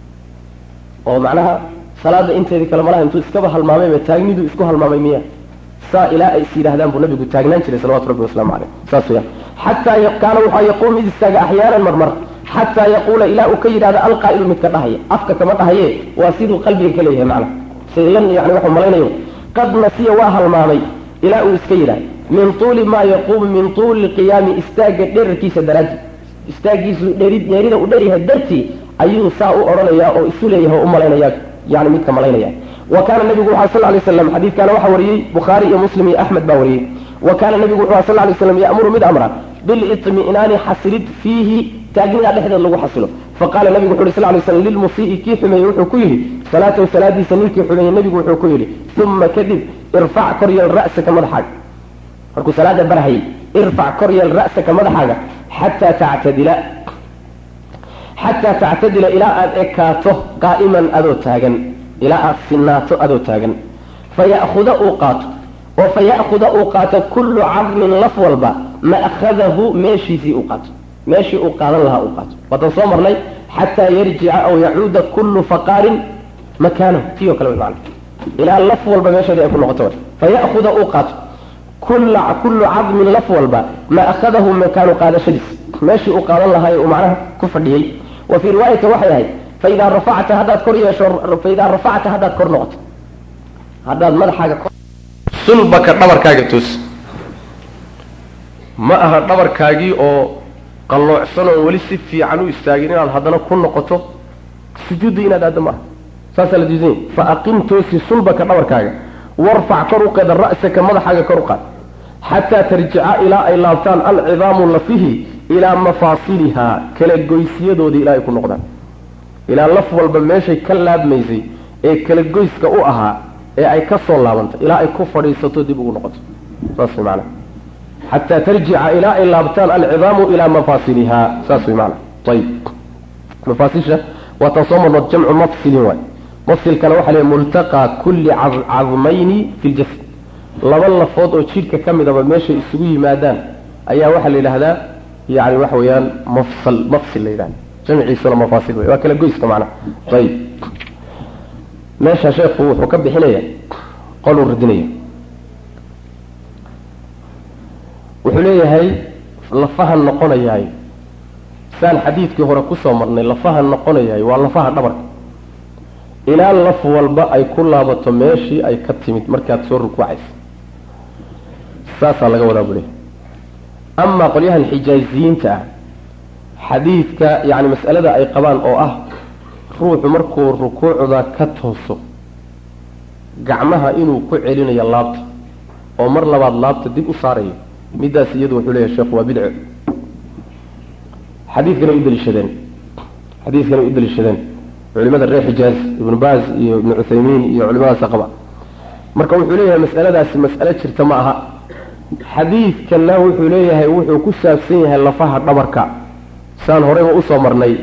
Speaker 1: oo macnaha salaada inteedii kale malaha intuu iskaba halmaamayba taagniduu isku halmaamay miya saa ilaa ay is yidhahdaan buu nabigu taagnaan jiray salawatu rabbi wasalaamu caleyh saas weyaan xataa kaana waxaa yaquum mid istaaga axyaanan marmar xataa yaquula ilaa uu ka yidhahdo alqaa'ilu midka dhahaya afka kama dhahaye waa siduu qalbiga ka leeyahay macnaha silan yani waxuu malaynayo qad nasiya waa halmaamay ilaa uu iska yidhahdo min tuuli maa yaquumu min tuuli qiyaami istaagga dherarkiisa daraaddi istaaggiisu dheri dheerida u dheryahay dartii ayuu saa u odhanayaa oo isu leeyahay oo u malaynaya yani midka malaynaya wa kaana nabigu waxaa sal lay slam xadiidkaana waxaa wariyey bukhaari iyo muslim iyo axmed baa wariyey wa kaana nabigu wuxuu sal lay slam ya'muru mid amra bilitmi'naani xasilid fiihi taagnidaa dhexdeed lagu xasilo faqaala nabigu wuxu uhi sal lay slam lilmusii'i kii xumeeyey wuxuu ku yidhi salaatahu salaadiisa ninkii xumeeyey nabigu wuxuu ku yidhi uma kadib irfac koryeel ra'saka madaxaaga markuu salaada barhayay irfac koryeel ra'saka madaxaaga xataa tactadila xataa tactadila ilaa aada ekaato qaa'iman adoo taagan ilaa aada sinaato adoo taagan faya'khuda uu qaato oo faya'khuda uu qaato kullu cadmin laf walba ma'khadahu meeshiisii uu qaato meeshii uu qaadan lahaa uu qaato waatan soo marnay xataa yarjica aw yacuuda kullu faqaarin makaanahu tii o kale way macna ilaa laf walba meesheedii ay ku noqoto faya'khuda uu qaato kulla kullu cadmin laf walba ma'khadahu makaanu qaadashadiis meeshii uu qaadan lahaa ee uu macnaha ku fadhiyey wa fii riwaayati waxay ahayd faidaa rafacta haddaad kor yeesho faidaa rafacta haddaad kor noqoto haddaad madaxaaga sulbaka dhabarkaaga toos ma aha dhabarkaagii oo qalloocsan oo weli si fiican u istaagin inaad haddana ku noqoto sujuudda inaad aaddo maaha saasaa la diidanya fa aqim toosi sulbaka dhabarkaaga warfac kor u qada ra'saka madaxaaga kor u qaad xataa tarjica ilaa ay laabtaan alcidaamu lafihi ilaa mafaasilihaa kala goysyadoodii ilaa ay ku noqdaan ilaa laf walba meeshay ka laabmaysay ee kala goyska u ahaa ee ay ka soo laabantay ilaa ay ku fadhiisato dib ugu noqoto saas way maanaa xataa tarjica ilaa ay laabtaan alcidaamu ilaa mafaasilihaa saas way maanaa ayib mafaasilsha waa taan soo marnood jamcu mafsilin waay mafsilkana waxaa leeyahy multaqaa kulli cadmayni fi ljasad laba lafood oo jidhka ka midaba meeshay isugu yimaadaan ayaa waxaa la yidhahdaa yani waxa weeyaan mafsal mafsil la yidhahda jamciisuna mafaasil wey waa kala goyska macnaha ayib meesha sheekhu wuxuu ka bixinaya qoluu radinaya wuxuu leeyahay lafahan noqonayahay saan xadiidkii hore kusoo marnay lafahan noqonayahay waa lafaha dhabarka ilaa laf walba ay ku laabato meeshii ay ka timid markaad soo rukuucaysa saasaa laga wadaa buu leeyahy amaa qolyahan xijaaziyiinta ah xadiidka yacni mas'alada ay qabaan oo ah ruuxu markuu rukuucda ka tooso gacmaha inuu ku celinayo laabta oo mar labaad laabta dib u saarayo midaas iyadu wuxuu leeyahay sheekhu waa bidco xadiidkana u daliishadeen xadiidkana u daliishadeen culimada reer xijaaz ibnu baaz iyo ibnu cuthaymiin iyo culimadaasa qaba marka wuxuu leeyahay mas'aladaasi mas'alo jirta ma aha xadiidkana wuxuu leeyahay wuxuu ku saabsan yahay lafaha dhabarka saan horeyba usoo marnay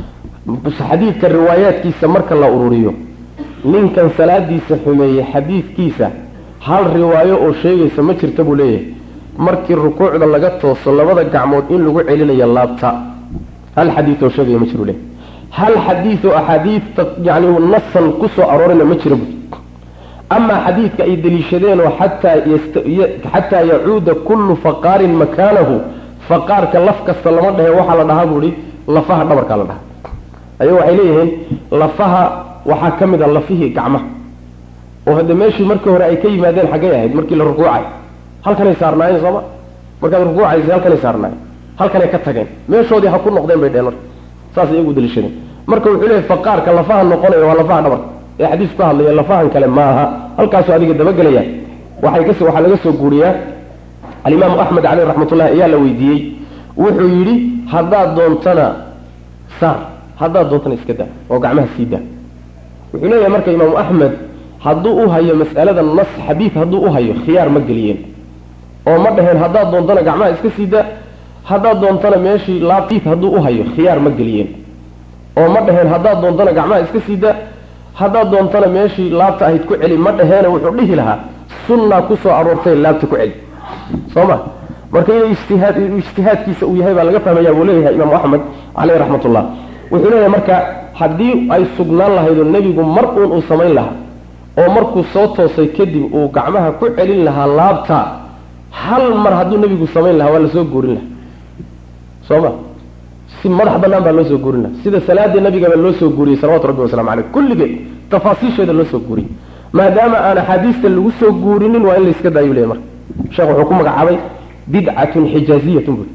Speaker 1: xadiidka riwaayaadkiisa marka la ururiyo ninkan salaadiisa xumeeyey xadiidkiisa hal riwaayo oo sheegaysa ma jirta buu leeyahay markii rukuucda laga tooso labada gacmood in lagu celinayo laabta hal xadiid oo sheegaya ma jiru leeyahy hal xadiid oo axaadiidta yani nasan kusoo aroorina ma jira bu amaa xadiidka ay deliishadeenoo xataa xataa yacuuda kullu faqaarin makaanahu faqaarka laf kasta lama dhahe waxaa la dhahaa buu ihi lafaha dhabarkaa la dhahaa ayago waxay leeyihiin lafaha waxaa ka mid a lafihii gacmaha oo hadde meeshii markii hore ay ka yimaadeen xaggay ahayd markii la rukuucay halkanay saarnaayeen sooma markaad rukuucaysa halkanay saarnaayeen halkanay ka tageen meeshoodii ha ku noqdeen bay dheheen marka saas iyagu daliishadeen marka wuxuu leeyahy faqaarka lafaha noqonaya waa lafaha dhabarka ee xadiisku ka hadlaya lafahan kale maaha halkaasuu adiga dabagelaya waxay kas waxaa laga soo guuriyaa alimaamu axmed caleyh raxmatullahi ayaa la weydiiyey wuxuu yidhi haddaad doontana saar haddaad doontana iska daa oo gacmaha sii daa wuxuu leeyahay marka imaamu axmed hadduu u hayo mas'alada nas xadiid hadduu u hayo khiyaar ma geliyeen oo ma dhaheen haddaad doontana gacmaha iska sii daa haddaad doontana meeshii laabtiid hadduu u hayo khiyaar ma geliyeen oo ma dhaheen haddaad doontana gacmaha iska sii daa haddaad doontana meeshii laabta ahayd ku celi ma dhaheene wuxuu dhihi lahaa sunnaa kusoo aroortay laabta ku celi soo ma marka inuu ijtihaad ijtihaadkiisa uu yahay baa laga fahmaya buu leeyahay imaamu axmed caleyh raxmatullah wuxuu leeyahay marka haddii ay sugnaan lahaydoo nebigu mar uun uu samayn lahaa oo markuu soo toosay kadib uu gacmaha ku celin lahaa laabta hal mar hadduu nebigu samayn lahaa waa lasoo guurin lahaa soo ma si madax banaan baa loo soo guurin lahaa sida salaada nabigaba loo soo guuriyey salawatu rabbi waslamu caleyh kulligeed tafaasiisheeda loo soo guuriyey maadaama aan axaadiista lagu soo guurinin waa in la iska daayu leeyahy marka sheekh wuxuu ku magacaabay bidcatun xijaaziyatun bui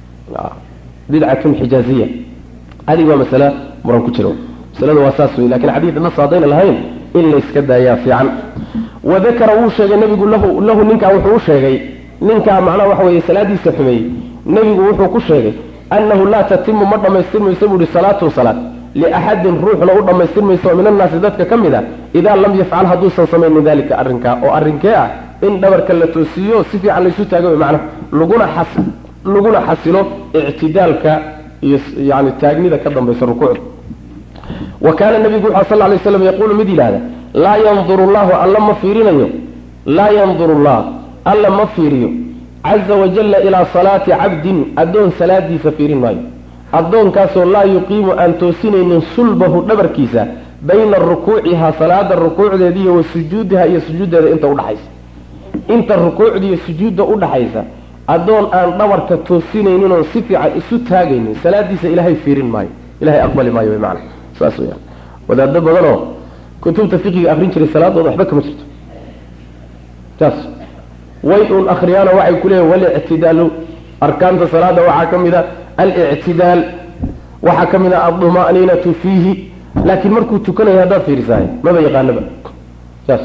Speaker 1: bidcatun xijaaziya adig waa masale muran ku jiro masaladu waa saas wey lakin xadiid nas haddayna lahayn in la iska daayaa fiican wadakara wuu sheegay nebigu lahu lahu ninkaa wuxuu u sheegay ninkaa macnaha waxa weeye salaadiisa xumeeyey nebigu wuxuu ku sheegay annahu laa tatimu ma dhammaystirmayso buu ihi salaatu salaad liaxadin ruuxna u dhammaystirmayso min annaasi dadka ka mid a idaa lam yafcal hadduusan samaynin dalika arrinkaa oo arrinkee ah in dhabarka la toosiiyo si fiican laysu taaga wey macnaha laguna xas laguna xasilo ictidaalka iyo yani taagnida ka dambaysa rukuucda wa kaana nabigu wuxu sal lay slam yaquulu mid yidhahda laa yanduru llahu alla ma fiirinayo laa yanduru llah alla ma fiiriyo caza wajalla ilaa salaati cabdin addoon salaadiisa fiirin maayo addoonkaasoo laa yuqiimu aan toosinaynin sulbahu dhabarkiisa bayna rukuucihaa salaada rukuucdeediiyo wa sujuudiha iyo sujuuddeeda inta udhaxaysa inta rukuucda iyo sujuudda udhaxaysa addoon aan dhabarka toosinaynin oon si fiican isu taagaynin salaadiisa ilaahay fiirin maayo ilahay aqbali maayo wy maana saas weyaan wadaado badanoo kutubta fiqiga akrin jiray salaadooda waxba kama jirto taas way uun akriyaano waxay ku leeyihin walictidaalu arkaanta salaada waxaa ka mid a alictidaal waxaa ka mid a alduma'niinatu fiihi laakiin markuu tukanayo haddaad fiirisaay maba yaqaanaba saas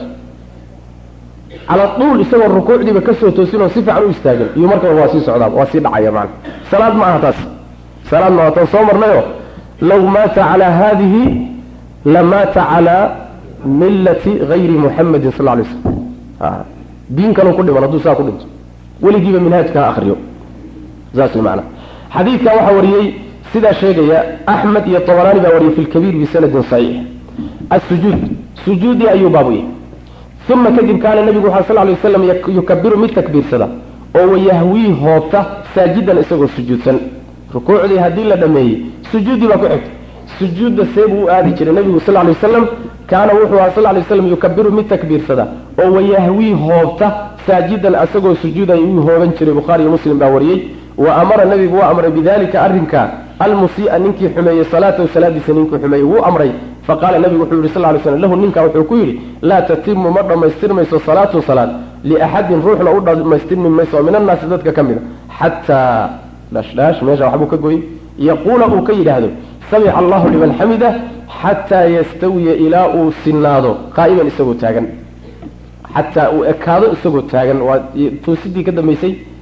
Speaker 1: cala duul isagoo rukuucdiiba kasoo toosin oo si fiican u istaagin iyo markaba waa sii socdaa waa sii dhacaya maana salaad ma aha taas salaad ma aha taan soo marnayo law maata calaa haadihi lamaata calaa millati gayri muxamadin sal lay slam diin kaleu ku dhiman hadduu saa ku dhinto weligiiba minhaajka ha akriyo saas way maanaa xadiidkan waxaa wariyey sidaa sheegaya axmed iyo tabaraani baa wariyey fi lkabiir bisanadin saxiix asujuud sujuudii ayuu baabuyey uma kadib kaana nabigu waxaa sal lay waslam yukabiru mid takbiirsada oo wayahwii hoobta saajidan isagoo sujuudsan rukuucdii haddii la dhameeyey sujuuddii baa ku xigta sujuudda see buu u aadi jiray nabigu sal lay waslam kaana wuxuu aha sal lay slam yukabiru mid takbiirsada oo wayahwii hoobta saajidan isagoo sujuudan yuu hooban jiray bukhaariyo muslim baa wariyey wa amara nabigu waa amray bidalika arrinka almusii'a ninkii xumeeyey salaatahu salaadiisa ninkii xumeeyey wuu amray faqaala nabigu wuxuu yihi sal lay slam lahu ninkaa wuxuu ku yidhi laa tatimu ma dhammaystirmayso salaatu salaad liaxadin ruuxna u dhammaystirmi mayso oo min annaasi dadka ka mid a xataa dhashdhaash meesha waxbuu ka goyey yaquula uu ka yidhaahdo samica allahu liman xamida xataa yastawiya ilaa uu sinaado qaa'iman isagoo taagan xataa uu ekaado isagoo taagan waa toosidii ka dambaysay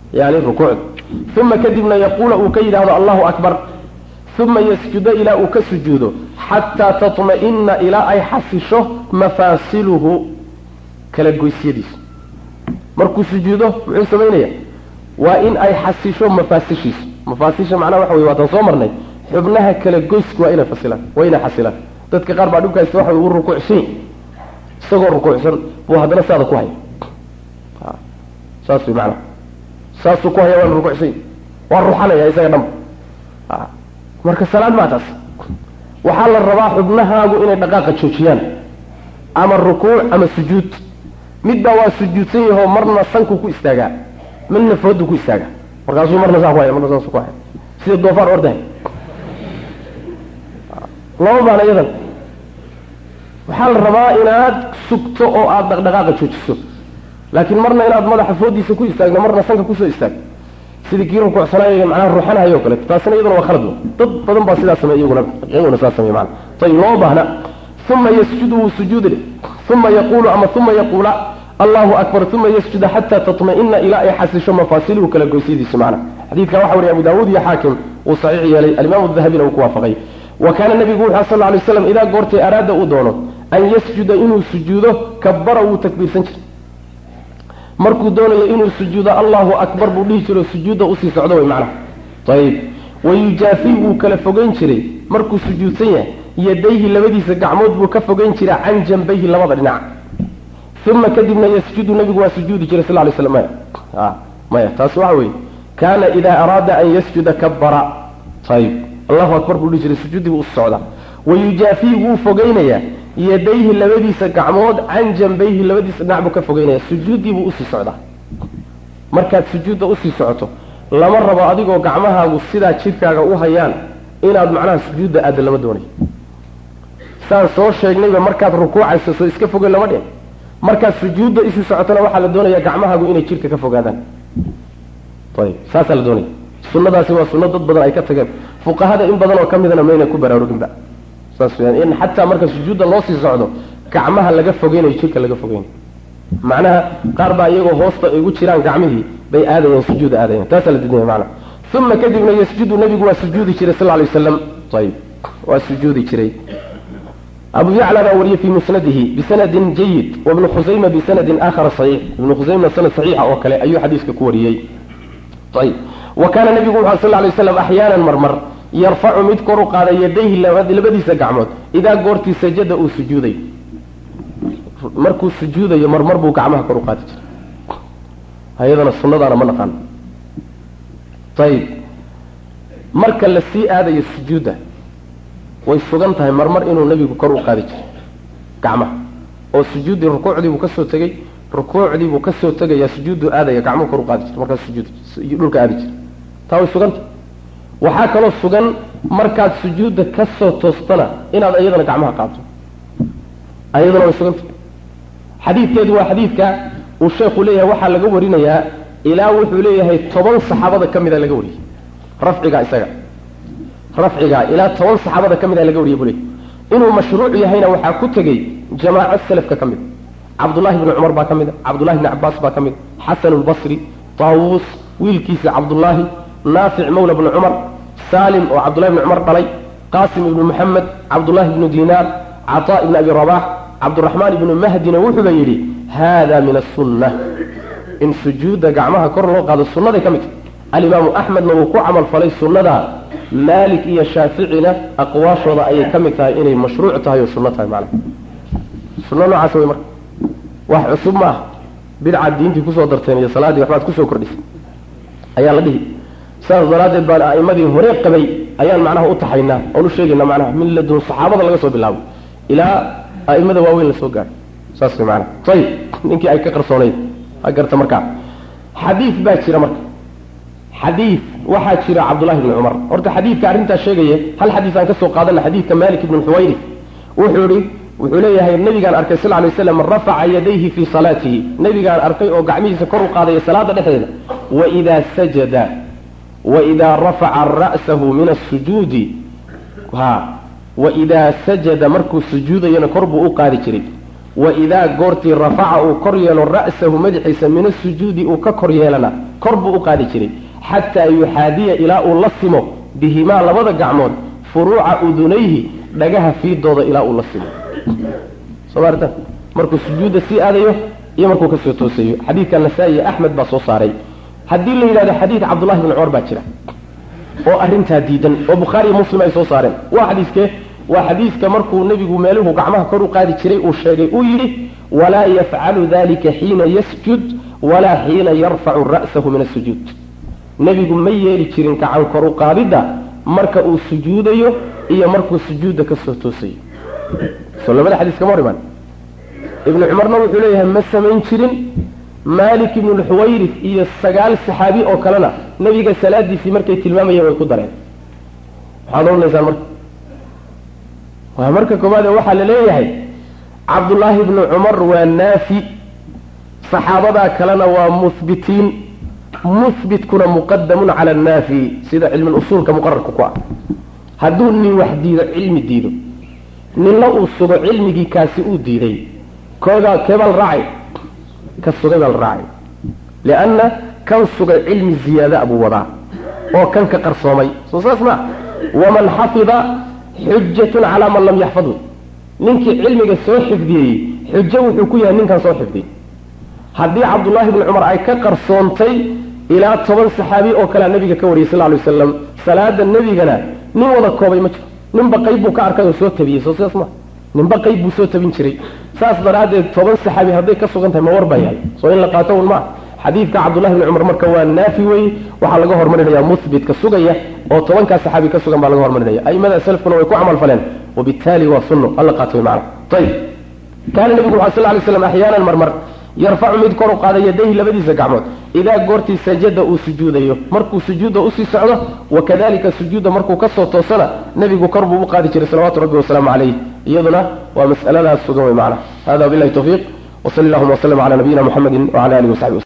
Speaker 1: yani rukuucda uma kadibna yaquula uu ka yidhahdo allahu akbar uma yasjuda ilaa uu ka sujuudo xataa tatma'ina ilaa ay xasisho mafaasiluhu kala goysyadiisu markuu sujuudo muxuu samaynaya waa in ay xasisho mafaasishiisu mafaasisha macnaha waxa wey waataan soo marnay xubnaha kala goysku waa inay fasilaan waa inay xasilaan dadka qaar baa dhibkaasta waxa uu rukuucsan isagoo rukuucsan buu haddana saada ku haya saas way macnaha saasuu ku haya waana rukuucsan waa ruxanaya isaga dhanba marka salaad maa taas waxaa la rabaa xubnahaagu inay dhaqaaqa joojiyaan ama rukuuc ama sujuud midbaa waa sujuudsan yahoo marna sanku ku istaagaa midna foodu ku istaagaa markaasuu marna saa ku haya marna saasu ku haya sida doofaar ordahay lama baana iyadan waxaa la rabaa inaad sugto oo aada dhaqdhaqaaqa joojiso laakiin marna inaad madaxa foodiisa ku istaagno marna sanka kusoo istaagno sidii kii rukuucsanaayo macnaha ruuxanahayo o kaleeto taasina iyaduna waa khalad dad badan baa sidaa sameey iyaguna iyaguna sidaa sameey macana ayib lama baahna uma yasjudu wuu sujuudi uma yaquulu ama uma yaquula allahu akbar uma yasjuda xataa tatma'ina ilaa ay xasisho mafaasiluhu kala goysyadiisa macna xadiidka waxa wariya abu daawuud iyo xaakim uu saxiix yeelay alimaamu dahabina uu ku waafaqay wa kaana nabigu wuxu sal lla lay slam idaa goortay araada uu doono an yasjuda inuu sujuudo kabara wuu takbiirsan jiray markuu doonayo inuu sujuudo allahu akbar buu dhihi jiro sujuudda usii socdo way macnaha ayib wayujaafi wuu kala fogeyn jiray markuu sujuudsan yahay yadayhi labadiisa gacmood buu ka fogeyn jiray can jambayhi labada dhinac uma kadibna yasjudu nabigu waa sujuudi jiray sal lay slam maya maya taas waxa weeye kaana idaa araada an yasjuda kabara ayib allahu akbar buu dhihi jiray sujuuddii buu usi socdaa wayujaafi wuu fogeynayaa yadayhi labadiisa gacmood can jambayhi labadiisa dhinac buu ka fogeynaya sujuuddii buu usii socdaa markaad sujuudda usii socoto lama rabo adigoo gacmahaagu sidaa jidhkaaga u hayaan inaad macnaha sujuudda aadda lama doonayo saan soo sheegnayba markaad rukuucayso soo iska fogeyn lama dhihin markaad sujuudda isii socotona waxaa la doonaya gacmahaagu inay jidhka ka fogaadaan ayib saasaa la doonaya sunadaasi waa sunno dad badan ay ka tageen fuqahada in badan oo ka midana mayna ku baraaruginba saas weyaan in xataa marka sujuudda loo sii socdo gacmaha laga fogeynayo jidhka laga fogeynayo macnaha qaar baa iyagoo hoosta ay ugu jiraan gacmihii bay aadayeen sujuuda aadayeen taasaa la didinaya macnaha uma kadibna yasjudu nabigu waa sujuudi jiray sal lay waslam ayib waa sujuudi jiray abu yacla baa wariyey fi musnadihi bisanadin jayid wabnu khusayma bisanadin aakhara saxiix ibnu khusayma sanad saxiixa oo kale ayuu xadiiska ku wariyey ayib wa kaana nabigu wuxu sal lay waslam axyaanan marmar yarfacu mid kor u qaada yadayhi labadiisa gacmood idaa goortii sajada uu sujuuday markuu sujuudayo marmar buu gacmaha kor u qaadi jiray ayadana sunadaana ma naqaano ayib marka la sii aadayo sujuudda way sugan tahay marmar inuu nebigu kor u qaadi jiray gacmaha oo sujuuddii rukuucdii buu kasoo tegey rukuucdii buu kasoo tegayaa sujuudduu aadaya gacmuhu kor u qaadi jiray markaas sujuud dhulka aadi jiray taa way sugan tahay waxaa kaloo sugan markaad sujuudda ka soo toostana inaad iyadana gacmaha qaabto ayadana way suganta xadiidkeedu waa xadiidka uu sheekhu leeyahay waxaa laga warinayaa ilaa wuxuu leeyahay toban saxaabada ka mida laga wariyey rafciga isaga rafciga ilaa toban saxaabada ka mida laga wariyay buu leeyahy inuu mashruuc yahayna waxaa ku tegey jamaaco salafka ka mid cabdullahi bni cumar baa ka mid a cabdullahi bni cabaas baa ka mid xasan lbasri taawuus wiilkiisa cabdullaahi naafic mawla bni cumar salim oo cabdullahi bni cumar dhalay qaasim ibnu moxamed cabdullahi ibnu dinaar cataa ibni abi rabax cabduraxmaan ibnu mahdina wuxuuba yidhi hada min asunna in sujuudda gacmaha kor loo qaado sunnaday ka mid tahy alimaamu axmedna wuu ku camal falay sunnada maalik iyo shaaficina aqwaashooda ayay ka mid tahay inay mashruuc tahay oo sunno tahay macnaha sunno noocaas wey marka wax cusub ma ah bidcaad diintii kusoo darteen iyo salaaddii waxbaad kusoo kordhisay ayaa la dhihi saas daraaddeed baan a'imadii hore qabay ayaan macnaha u taxaynaa oon u sheegaynaa macnaha min ladun saxaabada laga soo bilaabo ilaa a'imada waaweyn la soo gaaro saas way macnaha ayib ninkii ay ka qarsoonayd ha garta markaa xadiid baa jira marka xadiid waxaa jira cabdullahi bni cumar horta xadiidka arrintaa sheegaya hal xadiis aan ka soo qaadana xadiidka malik ibni xuwayri wuxuu ihi wuxuu leeyahay nabigaan arkay sal lay slam rafaca yadayhi fii salaatihi nabigaan arkay oo gacmihiisa kor u qaadaya salaada dhexdeeda waidaa sajada waidaa rafaca ra'sahu min asujuudi ha waidaa sajada markuu sujuudayana kor buu u qaadi jiray wa idaa goortii rafaca uu kor yeelo ra'sahu madaxiisa min asujuudi uu ka kor yeelana kor buu u qaadi jiray xataa yuxaadiya ilaa uu la simo bihimaa labada gacmood furuuca udunayhi dhagaha fiidooda ilaa uu la simo soo maarta markuu sujuudda sii aadayo iyo markuu kasoo toosayo xadiidka nasaa-i axmed baa soo saaray haddii la yidhahdo xadiid cabdullahi bni cumar baa jira oo arrintaa diidan oo bukhaariiyo muslim ay soo saareen waa xadiiskee waa xadiiska markuu nebigu meeluhu gacmaha kor u qaadi jiray uu sheegay uu yidhi walaa yafcalu dalika xiina yasjud walaa xiina yarfacu ra'sahu min asujuud nebigu ma yeeli jirin gacan kor u qaadidda marka uu sujuudayo iyo markuu sujuudda kasoo toosayo soo labada xadiis kama hor imaan ibnu cumarna wuxuu leeyahay ma samayn jirin malik ibnu lxuwayrif iyo sagaal saxaabi oo kalena nebiga salaadiisii markay tilmaamayeen way ku dareen maxaad odhanaysaan marka waa marka koowaade waxaa la leeyahay cabdullaahi ibnu cumar waa naafi saxaabadaa kalena waa muhbitiin muhbitkuna muqadamun cala annaafi sida cilmi usuulka muqararka ku ah hadduu nin wax diido cilmi diido ninna uu sugo cilmigii kaasi uu diiday koogaa keebaa la raacay ka sugay baa la raacay lianna kan sugay cilmi ziyaada buu wadaa oo kan ka qarsoomay soo saas ma waman xafida xujatun calaa man lam yaxfadhu ninkii cilmiga soo xifdiyey xujo wuxuu ku yahay ninkan soo xifdiyey haddii cabdullaahi bni cumar ay ka qarsoontay ilaa toban saxaabi oo kalea nebiga ka wariyay sal lay waslam salaada nebigana nin wada koobay ma jiro ninba qayb buu ka arkay oo soo tabiyey soo sidaas ma ninba qayb buu soo tabin jiray saas daraaddeed toban saxaabi hadday ka sugan tahay ma war baa yahay soo in la qaato un maa xadiidka cabdullahi bni cumar marka waa naafi weye waxaa laga hormarinaya muhbitka sugaya oo tobankaa saxaabi ka sugan baa laga hormarinaya aimada salafkuna way ku camal faleen wabittaali waa sunno hala qaato way macana ayib kaana nebigu wuxu sal lay slam axyaanan marmar yarfacu mid kor u qaada yadayhi labadiisa gacmood idaa goortii sajada uu sujuudayo markuu sujuudda usii socdo wakadalika sujuudda markuu kasoo toosana nebigu kor buu u qaadi jiray salawatu rabbi wasalaamu calayh iyaduna waa mas'aladaas sugan wey macana hada wabilahi tawfiiq wsali allahuma wslm cala nabiyina muxamedi wcala alihi wasaxbi